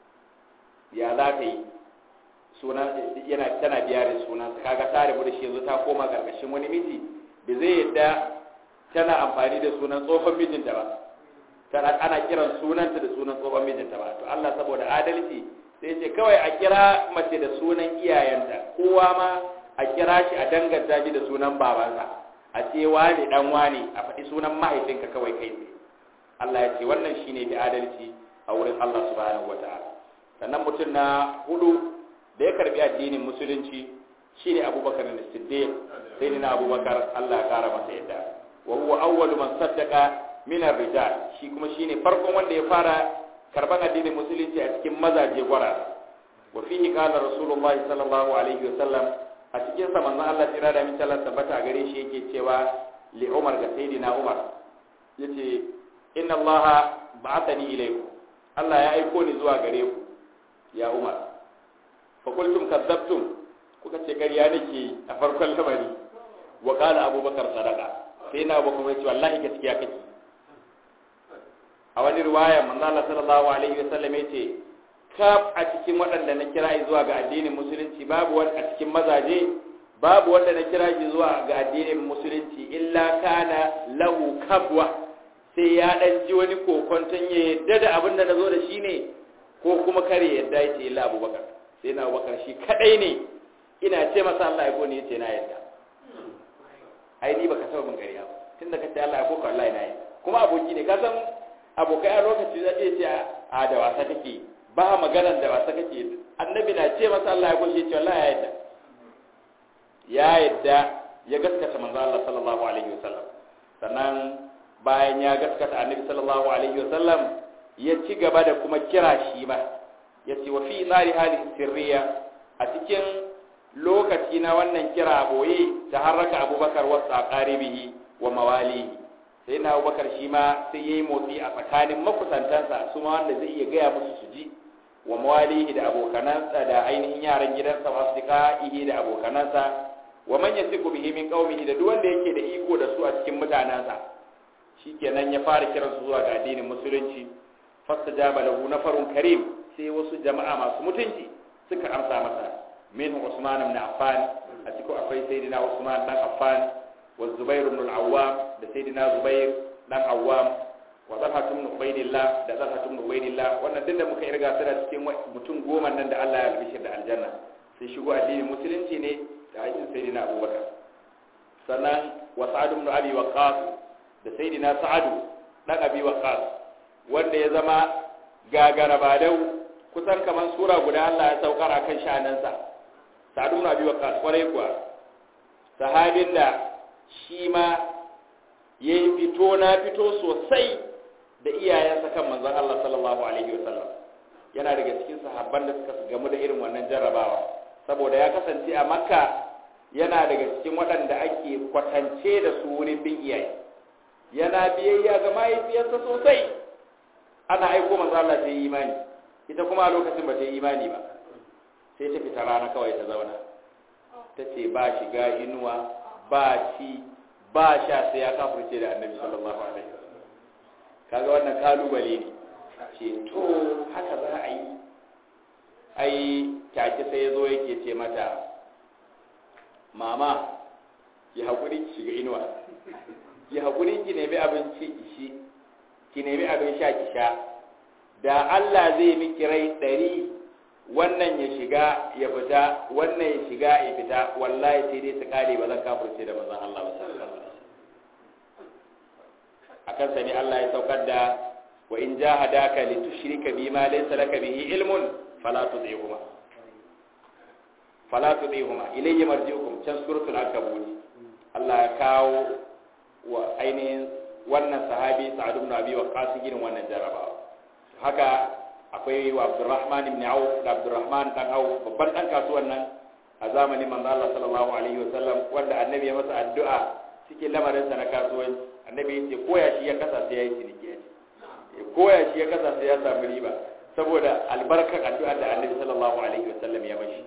ya za ta yi sunan yana tana biya da sunansa kaga ta rabu da shi yanzu ta koma karkashin wani miji da zai yadda tana amfani da sunan tsohon mijinta ba tana ana kiran sunanta da sunan tsohon mijinta ba to Allah saboda adalci sai ce kawai a kira mace da sunan iyayenta kowa ma a kira shi a danganta shi da sunan babansa a ce wani dan wani a faɗi sunan mahaifinka kawai kai tsaye Allah ya ce wannan shine bi adalci a wurin Allah subhanahu wataala sannan mutum na hudu da ya karbi addinin musulunci shine Abubakar as-Siddiq sai ni na Abubakar Allah ya kara masa yadda wa huwa awwalu man saddaqa min ar-rijal shi kuma shine farkon wanda ya fara karban addinin musulunci a cikin mazaje gwara wa fihi qala rasulullahi sallallahu alaihi wa sallam a cikin sa manzon Allah tira da min Allah tabbata gare shi yake cewa li Umar ga sayyidina Umar yace inna Allah ba'athani ilaykum Allah ya aiko ni zuwa gare ku ya Umar fa qultum kadzabtum kuka ce ƙarya nake a farkon lamari wa qala Abubakar sadaqa sai na Abubakar ya ce wallahi gaskiya kake a wani riwaya manzo Allah sallallahu alaihi wasallam yace kaf a cikin waɗanda na kira zuwa ga addinin musulunci babu wani a cikin mazaje babu wanda na kira shi zuwa ga addinin musulunci illa kana lahu kabwa sai ya dan ji wani kokonton ya yadda da abin da nazo da shi ne ko kuma kare yadda yace illa Abubakar sai na Abubakar shi kadai ne ina ce masa Allah ya goni yace na yadda ai ni baka saba mun kariya tunda kace Allah ya koka Allah ya yi kuma aboki ne ka san abokai a lokaci zai iya ce a da wasa kake ba maganar da wasa kake annabi na ce masa Allah ya gushe ce Allah ya yadda ya yadda ya gaskata manzo Allah sallallahu alaihi wasallam sannan bayan ya gaskata annabi sallallahu alaihi wasallam ya ci gaba da kuma kira shi ma ya ce wa fi tsari hali sirriya a cikin lokaci na wannan kira boye ta harraka abubakar wasu a ƙaribihi wa mawalihi sai na abubakar shi ma sai ya yi motsi a tsakanin makusantansa su ma wanda zai iya gaya musu su ji wa mawalihi da abokanansa da ainihin yaran gidansa wasu ihi da abokanansa wa man yasiku bihi min qaumihi da duk wanda yake da iko da su a cikin mutanansa shikenan ya fara kiran su zuwa ga addinin musulunci fastajaba lahu nafarun karim sai wasu jama'a masu mutunci suka amsa masa min Usman ibn Affan a cikin akwai sayyidina Usman dan Affan wa Zubair ibn al-Awwam da sayyidina Zubair dan Awwam wa Talha ibn Ubaydillah da Talha ibn Ubaydillah wannan duk da muka irga suna cikin mutum goma nan da Allah ya albishir da aljanna sai shigo addinin musulunci ne da aikin sayyidina Abubakar sannan wa Sa'ad ibn Abi Waqqas da sayyidina Sa'ad dan Abi Waqqas wanda ya zama gagara badau kusan kaman sura guda Allah ya saukar akan sha'anansa Sa'ad ibn Abi Waqqas kwarai kuwa sahabin da shi ma yayi fito na fito sosai da iyayensa kan manzon Allah sallallahu alaihi wasallam yana daga cikin sahabban da suka gamu da irin wannan jarrabawa saboda ya kasance a makka yana daga cikin waɗanda ake kwatance da su wurin bin iyaye yana biyayya ga mahaifiyarsa sosai ana aiko manzo Allah sai imani ita kuma a lokacin ba ta yi imani ba sai ta fita rana kawai ta zauna ta ce ba shiga inuwa ba ci ba sha sai ya kafurce da annabi sallallahu alaihi wasallam kaga wannan kalubale ne ce to haka za a yi ai take sai ya zo yake ce mata mama ki haƙuri ki shiga inuwa ki haƙuri ki nemi abinci ki shi ki nemi abin sha ki sha da Allah zai miki rai ɗari wannan ya shiga ya fita wannan ya shiga ya fita wallahi sai dai su kare ba zan kafirce da manzon Allah ba sallallahu alaihi akan sani Allah ya saukar da wa in jahadaka litushrika bima laysa laka bihi ilmun fala tudihuma fala tudihuma ilayya marji'ukum can suratul ankabut Allah ya kawo wa ainihin wannan sahabi Sa'ad ibn Abi Waqqas girin wannan jarabawa haka akwai wa Abdurrahman ibn Auf da Abdurrahman dan Auf babban dan kasuwan nan a zamanin manzo Allah sallallahu alaihi wasallam wanda annabi ya masa addu'a cikin lamarin sa na kasuwanci annabi ya ce koya shi ya kasa sai yayi ciniki ya koya shi ya kasa sai ya samu riba saboda albarkar addu'a da annabi sallallahu alaihi wasallam ya mashi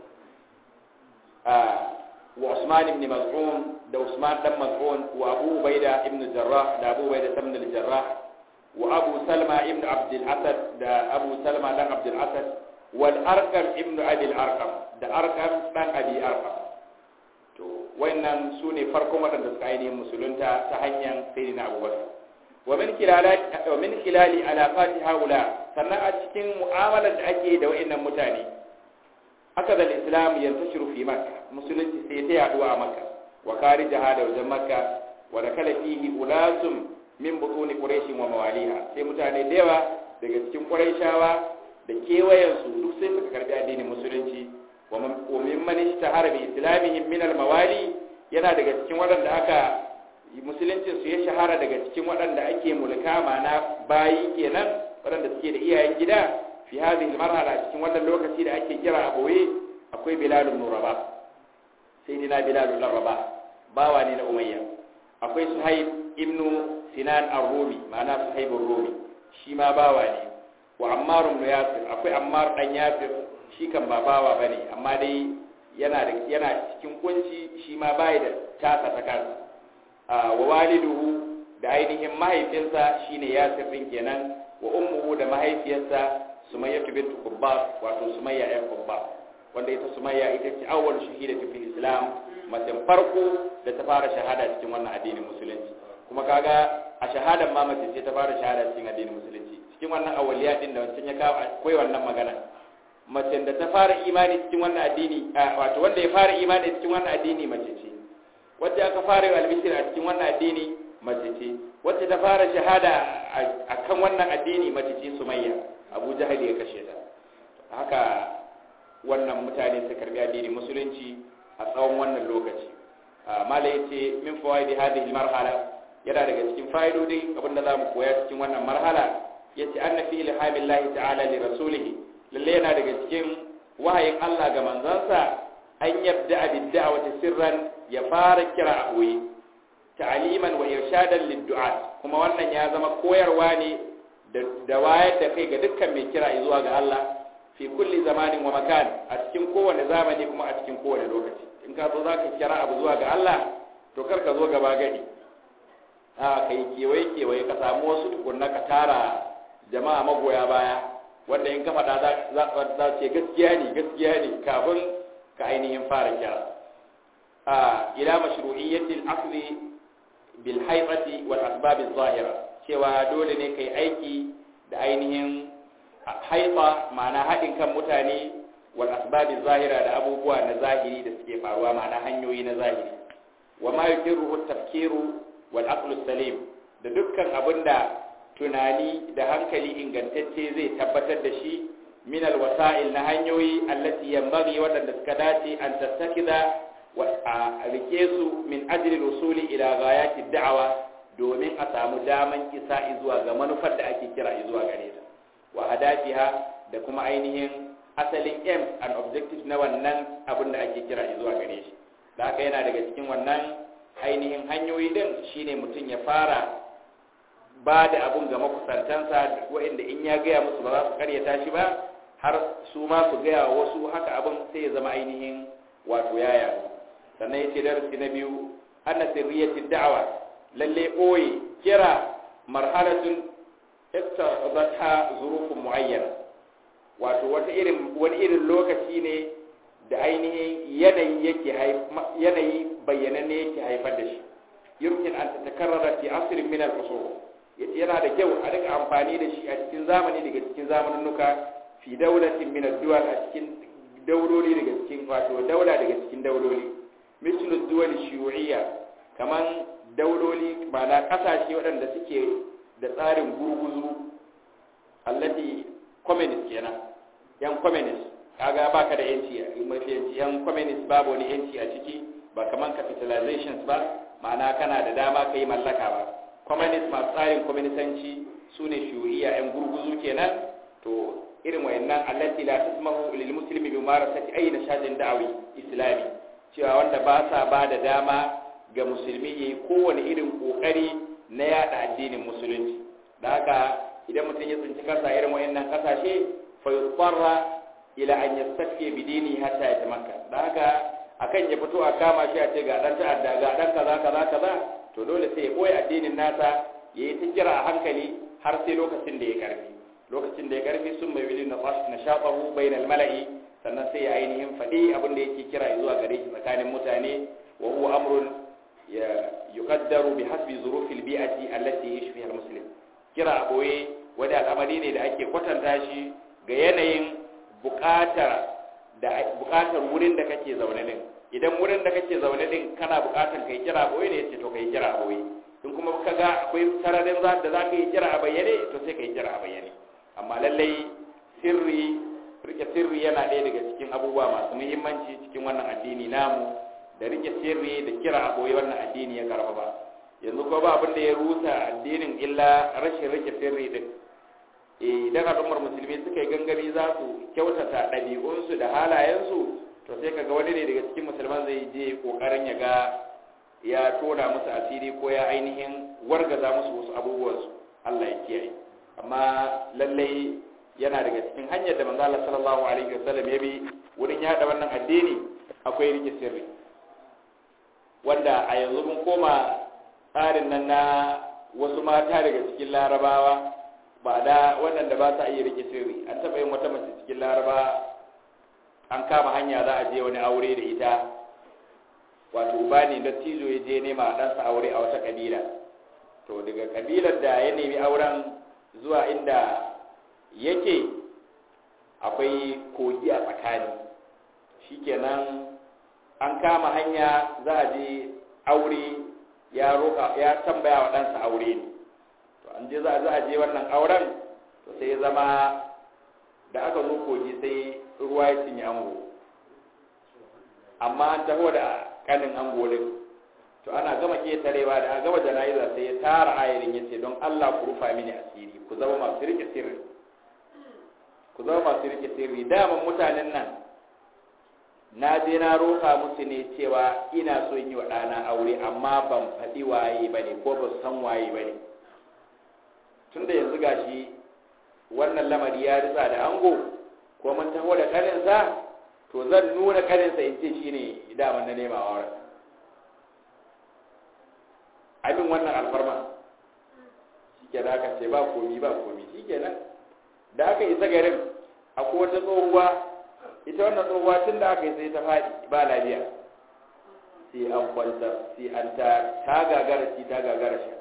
wa Usman ibn Maz'un da Usman dan Maz'un wa Abu Ubaida ibn Jarrah da Abu Ubaida ibn al-Jarrah wa Abu Salma ibn Abd al-Asad da Abu Salma dan Abd al-Asad wal Arqam ibn Abi al-Arqam da Arqam dan Abi Arqam to wayannan sune farkon wadanda suka ainihin musulunta ta hanyar sayyidina Abu Bakar wa min khilali wa min khilali alaqati haula sannan a cikin mu'amalar da ake da wayannan mutane aka da islam yantashiru fi makka musulunci sai ta yaduwa a makka wa kharijaha da wajen makka wa da kala fihi ulasum min butuni quraish wa mawaliha sai mutane da yawa daga cikin quraishawa da kewayen su duk sai suka karbi addinin musulunci wa min man ishtahara bi islamihim min al mawali yana daga cikin waɗanda aka musuluncin su ya shahara daga cikin waɗanda ake mulka mana bayi kenan waɗanda suke da iyayen gida fi hadhihi marhala cikin wannan lokaci da ake kira a boye akwai bilal ibn rabah sayyidina bilal ibn rabah bawa ne na umayya akwai suhaib ibn sinan ar-rumi ma'ana suhaib ar-rumi shi ma bawa ne wa ammar ibn yasir akwai ammar dan yasir shi kan ba bawa bane amma dai yana da yana cikin kunci shi ma bai da tasa ta kansa wa waliduhu da ainihin mahaifinsa shine yasir din kenan wa ummuhu da mahaifiyarsa sumayya bintu kubbas wato sumayya ɗan kubbas wanda ita sumayya ita ce awwal shahidatu fil islam mace farko da ta fara shahada cikin wannan addinin musulunci kuma kaga a shahadan ma mace ce ta fara shahada cikin addinin musulunci cikin wannan awwaliya din da wancan ya kawo akwai wannan magana mace da ta fara imani cikin wannan addini wato wanda ya fara imani cikin wannan addini mace ce wacce aka fara yi albishir a cikin wannan addini mace ce wacce ta fara shahada a kan wannan addini mace ce sumayya abu jahali ya kashe ta haka wannan mutane su karbi addini musulunci a tsawon wannan lokaci mala yace min fawaidi hadhihi marhala yana daga cikin fa'idodi abinda zamu koya cikin wannan marhala yace anna fi ilhamillahi ta'ala li rasulih lalle yana daga cikin wahayin Allah ga manzansa an yabda bid-da'wati sirran ya fara kira a koyi ta'aliman wa irshadan lid-du'a kuma wannan ya zama koyarwa ne da wayar da kai ga dukkan mai kira zuwa ga Allah fi kulli zamanin wa makan a cikin kowane zamani kuma a cikin kowane lokaci in ka zo zaka kira abu zuwa ga Allah to kar ka zo gaba gadi a kai kewaye kewaye ka samu wasu tukunna ka tara jama'a magoya baya wanda in ka faɗa za ce gaskiya ne gaskiya ne kafin ka ainihin fara kira a ila mashru'iyyatil akhdhi bil haifati wal asbab zahira cewa dole ne kai aiki da ainihin haifa ma'ana haɗin kan mutane wal asbab zahira da abubuwa na zahiri da suke faruwa ma'ana hanyoyi na zahiri wa ma yukiru tafkiru wal aqlu salim da dukkan abinda tunani da hankali ingantacce zai tabbatar da shi min al wasa'il na hanyoyi allati yanbaghi wadanda suka dace an tattakida wa a rike su min ajli rusuli ila ghayati da'awa domin a samu daman isa zuwa ga manufar da ake kira zuwa gare ta wa hadafiha da kuma ainihin asalin aim and objective na wannan abin da ake kira zuwa gare shi da haka yana daga cikin wannan ainihin hanyoyi din shine mutum ya fara ba da abun ga makusantansa waɗanda in ya gaya musu ba za su karyata shi ba har su ma su gaya wasu haka abin sai ya zama ainihin wato yaya sannan ya ce darasi na biyu anna sirriyatin da'awa lalle ɓoye kira marhalatun iqtadatha zurufun muayyana wato wata irin wani irin lokaci ne da ainihin yanayi yake yanayi bayyananne yake haifar da shi yumkin an tatakarrara fi asrin min al-usul yana da kyau a rika amfani da shi a cikin zamani daga cikin zamaninnuka fi daulatin min ad-duwal a cikin dauloli daga cikin wato daula daga cikin dauloli mislu duwal shiyu'iyya kaman dauloli ma'ana kasashe waɗanda suke da tsarin gurguzu allati communist kenan yan communist kaga baka da yanci mafi yanci yan communist babu wani yanci a ciki ba kaman capitalizations ba ma'ana kana da dama kai mallaka ba communist masu tsarin communistanci su ne shuriya yan gurguzu kenan to irin wayannan allati la tasmahu lil muslimi bi marasati ayi nashadin da'awi islami cewa wanda ba sa ba da dama ga musulmi yayi kowane irin kokari na yada addinin musulunci da haka idan mutum ya tsinci kansa irin wayannan kasashe fa yutarra ila an yastafi bi dini hatta ya tamakka da haka akan ya fito a kama shi a ce ga dan ta'adda ga dan kaza kaza kaza to dole sai ya boye addinin nasa yayi ta kira a hankali har sai lokacin da ya karfi lokacin da ya karfi sun mai wilin na shafahu bainal mala'i sannan sai ya ainihin faɗi abin da yake kira zuwa gare shi tsakanin mutane wa huwa amrun ya yuqaddaru bi hasbi zurufil bi'ati allati yashfi fiha muslim kira a boye wani al'amari ne da ake kwatanta shi ga yanayin buƙatar da buƙatar wurin da kake zaune din idan wurin da kake zaune din kana buƙatar kai kira a boye ne yace to kai kira a boye in kuma ka ga akwai sararin da za ka yi kira a bayyane to sai ka yi kira a bayyane amma lallai sirri rike sirri yana ɗaya daga cikin abubuwa masu muhimmanci cikin wannan addini namu da rike sirri da kira a boye wannan addini ya karfafa yanzu ko ba abin da ya rusa addinin illa rashin rike sirri din idan al'ummar musulmi suka yi gangami za su kyautata ɗabi'unsu da halayensu to sai kaga wani ne daga cikin musulman zai je kokarin ya ga ya tona musu asiri ko ya ainihin wargaza musu wasu abubuwansu Allah ya kiyaye amma lallai yana daga cikin hanyar da manzo Allah sallallahu alaihi wasallam ya bi wurin yada wannan addini akwai rike sirri wanda a yanzu mun koma tsarin nan na wasu mata daga cikin larabawa ba da waɗanda ba sa iya rike sirri an taɓa yin wata mace cikin laraba an kama hanya za a je wani aure da ita wato uba ne da tijo ya je nema a ɗansa aure a wata ƙabila to daga ƙabilar da ya nemi auren zuwa inda yake akwai kogi a tsakani shikenan an kama hanya za a je aure ya roƙa ya tambaya wa ɗansa aure ne to an je za a je wannan auren to sai ya zama da aka zo kogi sai ruwa ya cinye ango amma an taho da kanin ango din to ana gama ketarewa da gama jana'iza sai ya tara ayarin yace don Allah ku rufa mini asiri ku zama masu rike sirri ku zama masu rike sirri daman mutanen nan na je na roƙa musu ne cewa ina so yi wa ɗana aure amma ban faɗi waye ba ne ko ba san waye ba ne tun da yanzu gashi wannan lamari ya ritsa da ango ko mun taho da kaninsa to zan nuna kaninsa in ce shi ne daman na nema auren abin wannan alfarma shi ke da aka ce ba komi ba komi shi ke nan da aka isa garin akwai wata tsohuwa ita wannan tsohuwa tun da aka yi sai ta faɗi ba lafiya sai an kwanta sai an ta ta gagara shi ta gagara shi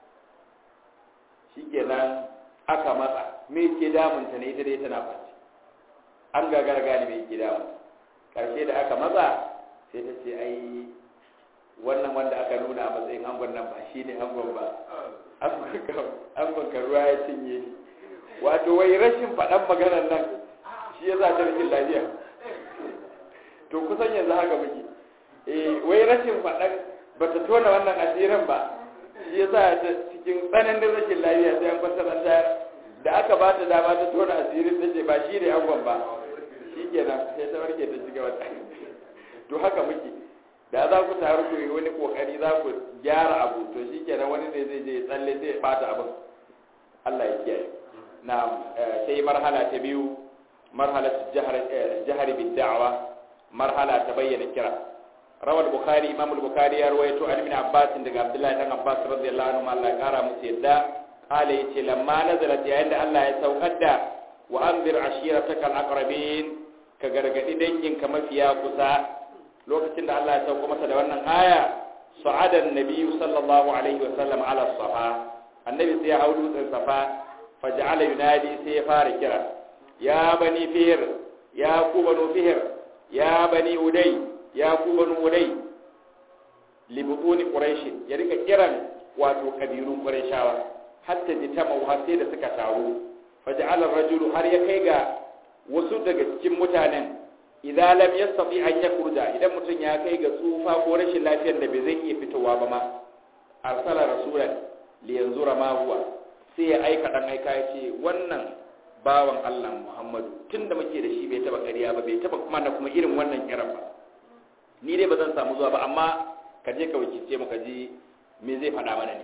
shi ke nan aka matsa me ke damunta ne ita dai tana kwanci an gagara gane me ke damunta karshe da aka matsa sai ta ce ai wannan wanda aka nuna a matsayin angon nan ba shi ne angon ba angon ka ruwa ya cinye ni wato wai rashin faɗan maganar nan shi ya za ta rikin lafiya to kusan yanzu haka muke eh wai rashin faɗan ba ta tona wannan asirin ba shi ya sa ta cikin tsananin rashin lafiya sai an kwasa nan da aka ba ta dama ta tona asirin ta ce ba shi ne angon ba shi kenan sai ta warke ta ci gaba to haka muke da za ku taru ku yi wani kokari za ku gyara abu to shi kenan wani ne zai je tsalle sai ya bata abin Allah ya kiyaye na sai marhala ta biyu marhala jihar bin da'awa marhala ta bayyana kira rawal bukhari imam al-bukhari ya rawaito an ibn abbas daga abdullahi dan abbas radiyallahu anhu Allah ya kara musu yadda qala yace lamma nazalat yayin da Allah ya saukar da wa anzir ashiratakal aqrabin ka gargadi danginka mafiya kusa lokacin da Allah ya sauko masa da wannan aya sa'ada an-nabiy sallallahu alaihi wa sallam ala safa annabi sai ya hau dutsen safa faj'ala yunadi sai ya fara kira ya bani fihr ya ku banu fihr ya bani uday ya ku banu uday libutuni quraish ya rika kiran wato kabilun qurayshawa hatta jitama har sai da suka taru faj'ala ar-rajulu har ya kai ga wasu daga cikin mutanen idza lam yastati an yakhruja idan mutum ya kai ga tsufa ko rashin lafiyar da bai zai iya fitowa ba ma arsala rasulan li yanzura ma huwa sai ya aika dan aika ya ce wannan bawan Allah Muhammadu tunda muke da shi bai taba ƙarya ba bai taba kuma na kuma irin wannan kiran ba ni dai ba zan samu zuwa ba amma ka je ka wakilce mu ka ji me zai faɗa mana ne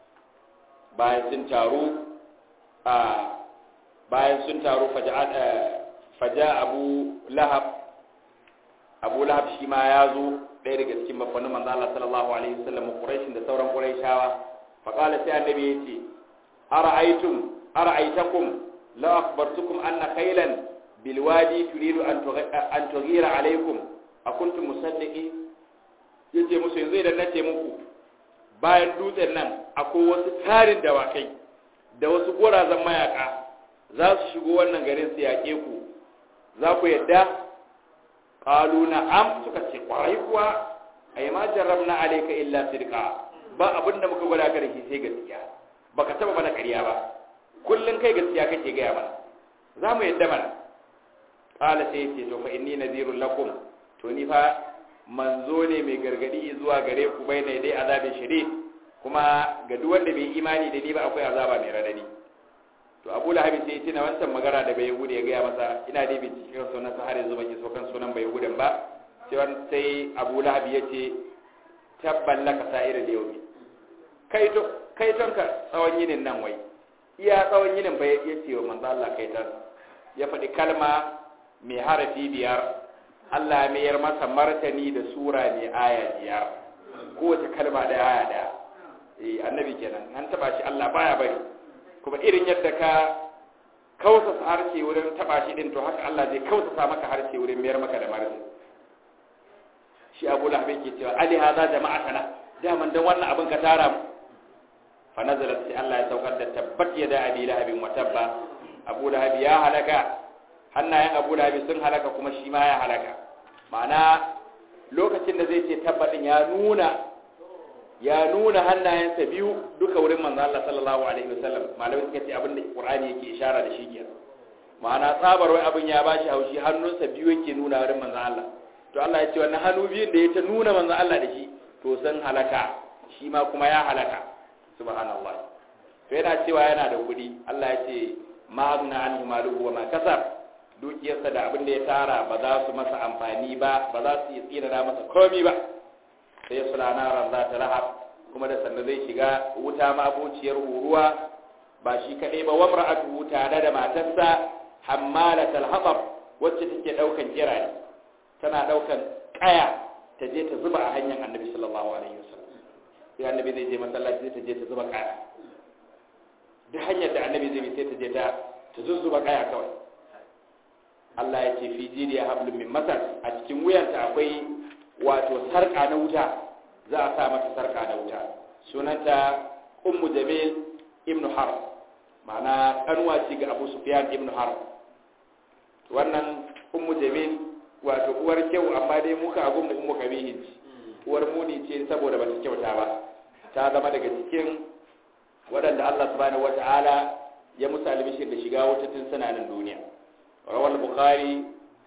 bayan sun taru a bayan sun taru faja abu lahab abu lahab shi ma ya zo ɗaya daga cikin mafanin manzo Allah sallallahu alaihi wasallam quraishin da sauran quraishawa fa qala sai annabi yace ara'aytum ara'aytakum law akhbartukum anna khaylan bil wadi turidu an an tughira alaykum akuntum musaddiqi yace musu yanzu idan nace muku bayan dutsen nan akwai wasu tarin dawakai da wasu gorazan mayaka za su shigo wannan garin su yaƙe ku za ku yadda ƙalu na am suka ce ƙwarai kuwa a yi ma jarrabna alaika illa sirka ba abin da muka gwada ka da shi sai gaskiya ba ka taɓa mana ƙarya ba kullum kai gaskiya kake gaya mana za mu yadda mana ƙala sai ce to fa inni nazirun lakum to ni fa manzo ne mai gargadi zuwa gare ku bai ne dai azabin shiri kuma ga duk wanda bai imani da ni ba akwai azaba mai radadi to abu lahabi sai tuna wancan magana da bai yahudi ya gaya masa ina dai bincike kan sunan sa har yanzu ban so kan sunan bai yahudan ba sai sai abu lahabi ya ce tabban laka sa'ira da yaumi kai to kai ton ka tsawon yinin nan wai iya tsawon yinin bai ya ce wa manzo Allah kai ton ya faɗi kalma mai harafi biyar Allah mai yar masa martani da sura mai aya biyar kowace kalma da aya daya eh annabi kenan an taba shi Allah baya bari kuma irin yadda ka kausasa harshe wurin taba shi din to haka Allah zai kausasa maka harshe wurin mayar maka da martani shi Abu Lahab yake cewa ali hadha jama'atana daman dan wannan abin ka tara mu fa nazalat sai Allah ya saukar da tabbat yada abi lahabin wa tabba Abu Lahab ya halaka hannayen Abu Lahab sun halaka kuma shi ma ya halaka ma'ana lokacin da zai ce tabbatin ya nuna ya nuna hannayensa biyu duka wurin manzo Allah sallallahu alaihi wasallam malamai suka ce abin da Qur'ani yake ishara da shi kenan ma'ana tsabar wai abin ya bashi haushi hannunsa biyu yake nuna wurin manzo Allah to Allah ya ce wannan hannu biyun da ya ta nuna manzo Allah da shi to san halaka shi ma kuma ya halaka subhanallah to yana cewa yana da kuɗi Allah ya ce ma agna anhu maluhu wa ma kasab dukiyarsa da abin da ya tara ba za su masa amfani ba ba za su yi tsira masa komi ba sai suna naran za ta lahab kuma da sannan zai shiga wuta mabociyar huruwa ba shi kaɗai ba wamra a tare da matarsa hammalatal haɓar wacce take ɗaukan kirare tana ɗaukan ƙaya ta je ta zuba a hanyar annabi sallallahu alaihi wasallam sai annabi zai je masallaci sai ta je ta zuba ƙaya duk hanyar da annabi zai bi sai ta je ta ta zuzzuba ƙaya kawai Allah ya ce fi jiriya hablum min masar a cikin wuyanta akwai wato sarka na wuta za a sa mata sarka na wuta sunanta ummu jamil ibn har ma'ana kanwa ce ga abu sufyan ibn har wannan ummu jamil wato uwar kyau amma dai muka abun mu ummu kabihin ci uwar muni ce saboda ba ta kyauta ba ta zama daga cikin waɗanda Allah subhanahu wata'ala ya musu albishir da shiga wuta tun suna nan duniya rawal bukhari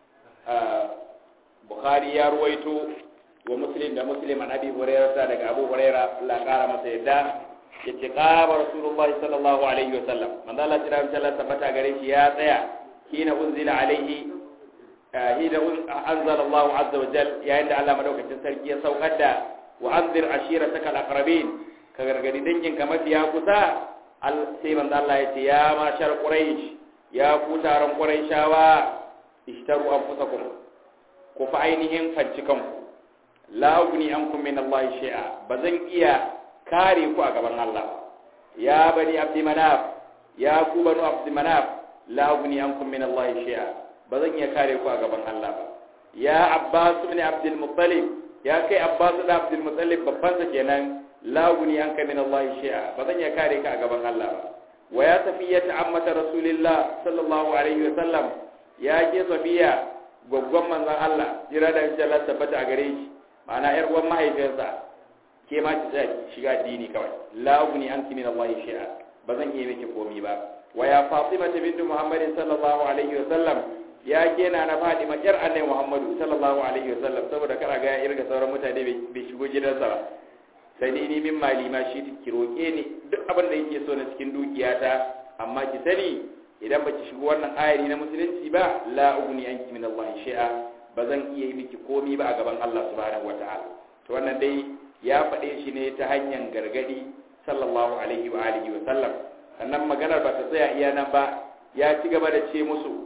bukhari ya ruwaito wa muslim da muslim an abi hurairah daga abu hurairah Allah ya kara masa yadda yace qaba rasulullah sallallahu alaihi wasallam manzo Allah tira insha Allah tabbata gare shi ya tsaya kina unzila alaihi hida anzalallahu azza wa jal yayin da Allah madaukakin sarki ya saukar da wa anzir ashirataka al-aqrabin ka gargadi dangin ka mafiya kusa sai manzo Allah ya ce ya mashar quraish ya ku taron quraishawa ishtaru anfusakum ku fa ainihin fanci kanku la ugni ankum min Allah shay'a bazan iya kare ku a gaban Allah ya bani abdi manaf ya ku banu abdi manaf la ugni ankum min Allah shay'a bazan iya kare ku a gaban Allah ba ya abbas ibn abdul muttalib ya kai abbas da abdul muttalib babban sa kenan la ugni anka min Allah shay'a bazan iya kare ka a gaban Allah ba wa ya safiyata ammata rasulillah sallallahu alaihi wa sallam ya ke safiya gwaggwan manzon Allah jira da insha Allah tabbata a gare shi ma'ana yar uwan mahaifiyarsa ke ma ki tsaya shiga addini kawai la ugni anki min Allah shay'a bazan iya miki komi ba wa ya fatima bintu muhammadin sallallahu alaihi wa sallam ya kena na fatima yar annabi muhammadu sallallahu alaihi wa sallam saboda kara ga ya irga sauran mutane bai shigo gidansa ba sai ni ni min mali ma shi ki roke ni duk abin da yake so na cikin dukiyata amma ki sani idan baki shigo wannan ayari na musulunci ba la ugni anki min Allah shay'a bazan iya yi miki komi ba a gaban Allah subhanahu wataala to wannan dai ya faɗe shi ne ta hanyar gargadi sallallahu alaihi wa alihi wa sallam sannan maganar ba ta tsaya iya nan ba ya ci gaba da ce musu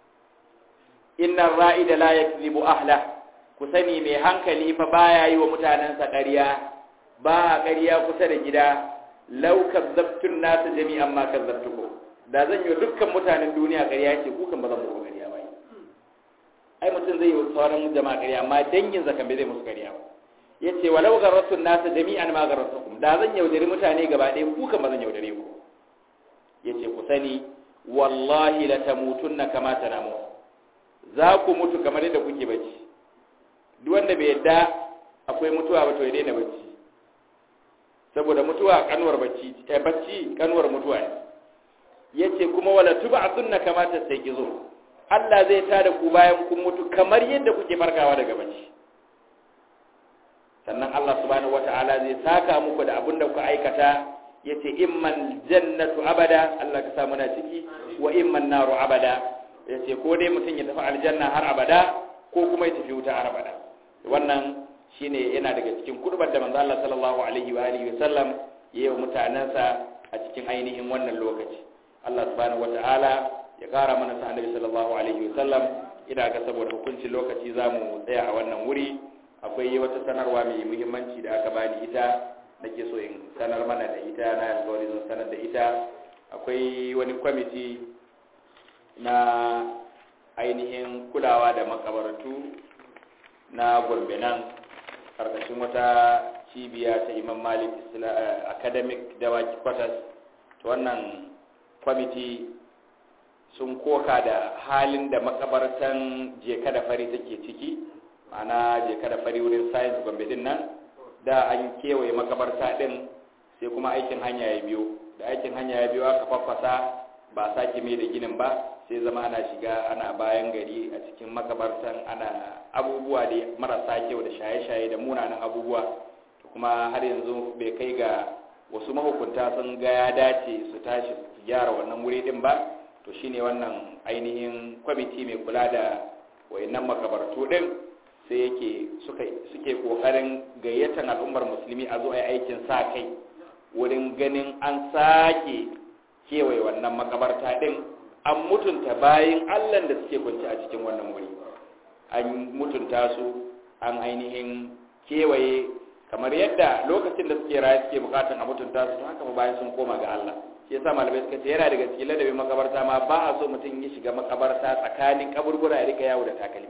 inna ra'ida la yakzibu ahla ku sani mai hankali fa baya yi wa mutanensa ƙarya ba ƙarya kusa da gida law kazzabtun nasu jami'an ma kazzabtukum da zan yi dukkan mutanen duniya ƙarya ce ku kan ba zan muku ƙarya ba ai mutum zai yi wa sauran jama'a ƙarya amma dangin zakan bai zai musu ƙarya ba yace walau garratun nasu jami'an ma garratukum da zan yaudari mutane gaba ɗaya ku kan ba zan yaudare ku yace ku sani wallahi la tamutunna kama tanamu za ku mutu kamar yadda kuke bacci duk wanda bai yadda akwai mutuwa ba to ya daina bacci saboda mutuwa kanuwar bacci eh bacci kanuwar mutuwa ne yace kuma wala tub'athunna kama tastaqizu Allah zai tada ku bayan kun mutu kamar yadda kuke farkawa daga bacci sannan Allah subhanahu wata'ala zai saka muku da abin da ku aikata yace imman jannatu abada Allah ka sa muna ciki wa imman naru abada yace ko dai mutum ya tafi aljanna har abada ko kuma ya tafi wuta har abada wannan shine yana daga cikin kurbar da manzo Allah sallallahu alaihi wa alihi wasallam yayi wa mutanansa a cikin ainihin wannan lokaci Allah subhanahu wata'ala ya kara mana sa annabi sallallahu alaihi wasallam ina ga saboda hukuncin lokaci zamu tsaya a wannan wuri akwai wata sanarwa mai muhimmanci da aka bani ita nake so in sanar mana da ita na alkawari zan sanar da ita akwai wani kwamiti na ainihin kulawa da makabaratu na gombe nan karkashin wata cibiya ta imam malik academic dawaki quarters ta wannan kwamiti sun koka da halin da makabartan jeka da fari take ciki ma'ana je kada fari wurin science gombe din nan da an kewaye makabarta din sai kuma aikin hanya ya biyo da aikin hanya ya biyo aka faffasa ba a sake mai da ginin ba sai zama ana shiga ana bayan gari a cikin makabartan ana abubuwa da marasa kyau da shaye-shaye da munanan abubuwa to kuma har yanzu bai kai ga wasu mahukunta sun ga ya dace su tashi su gyara wannan wuri din ba to shine wannan ainihin kwamiti mai kula da wayannan makabartu din sai yake suke kokarin gayyatar al'ummar musulmi a zo a aikin sa kai wurin ganin an sake kewaye wannan makabarta din an mutunta bayan allan da suke kwanci a cikin wannan wuri an mutunta su an ainihin kewaye kamar yadda lokacin da suke raye suke bukatan a mutunta su haka ba bayan sun koma ga allah shi yasa malamai suka ce yana daga cikin ladabin makabarta ma ba a so mutum ya shiga makabarta tsakanin kaburbura ya rika yawo da takalmi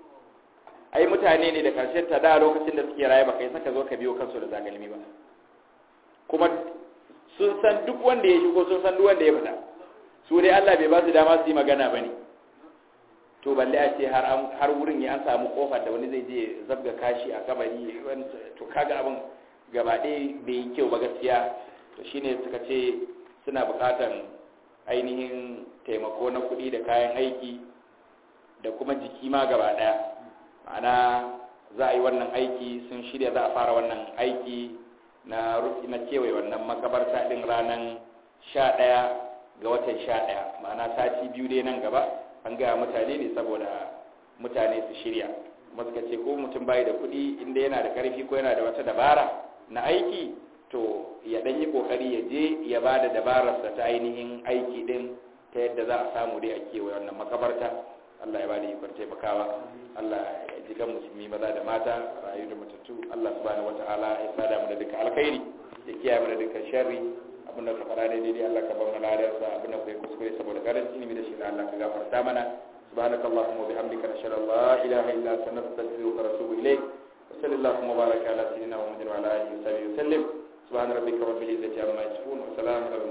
ai mutane ne da karshen ta da lokacin da suke raye baka yi saka zo ka biyo kansu da zagalmi ba kuma sun san duk wanda ya shigo sun san duk wanda ya fita su dai Allah bai ba su dama su yi magana ba ne to balle a ce har har wurin ya an samu kofar da wani zai je zabga kashi a kabari to kaga abin gaba ɗaya bai yi kyau ba gaskiya to shine suka ce suna buƙatan ainihin taimako na kuɗi da kayan aiki da kuma jiki ma gaba ɗaya ma'ana za a yi wannan aiki sun shirya za a fara wannan aiki na na kewaye wannan makabarta din ranar sha ɗaya ga watan sha ɗaya ma'ana sati biyu dai nan gaba an gaya mutane ne saboda mutane su shirya suka ce ko mutum bai da kuɗi inda yana da karfi ko yana da wata dabara na aiki to ya ɗan yi ƙoƙari ya je ya ba da dabararsa ta ainihin aiki ɗin ta yadda za a samu dai a kewaye wannan makabarta Allah ya ba da ikon taimakawa Allah ya ji kan musulmi maza da mata rayu da matattu Allah subhanahu wataala ya sada mu da dukkan alkhairi ya kiyaye mu da dukkan sharri abin da ka fara daidai Allah ka bar mu ladarsa abin da kai kuskure saboda garanti ilimi da shi Allah ka gafarta mana سبحانك اللهم وبحمدك نشهد ان لا اله الا انت نستغفرك ونتوب اليك وصلى اللهم وبارك على سيدنا محمد وعلى اله وصحبه وسلم سبحان ربك رب العزه عما يصفون وسلام على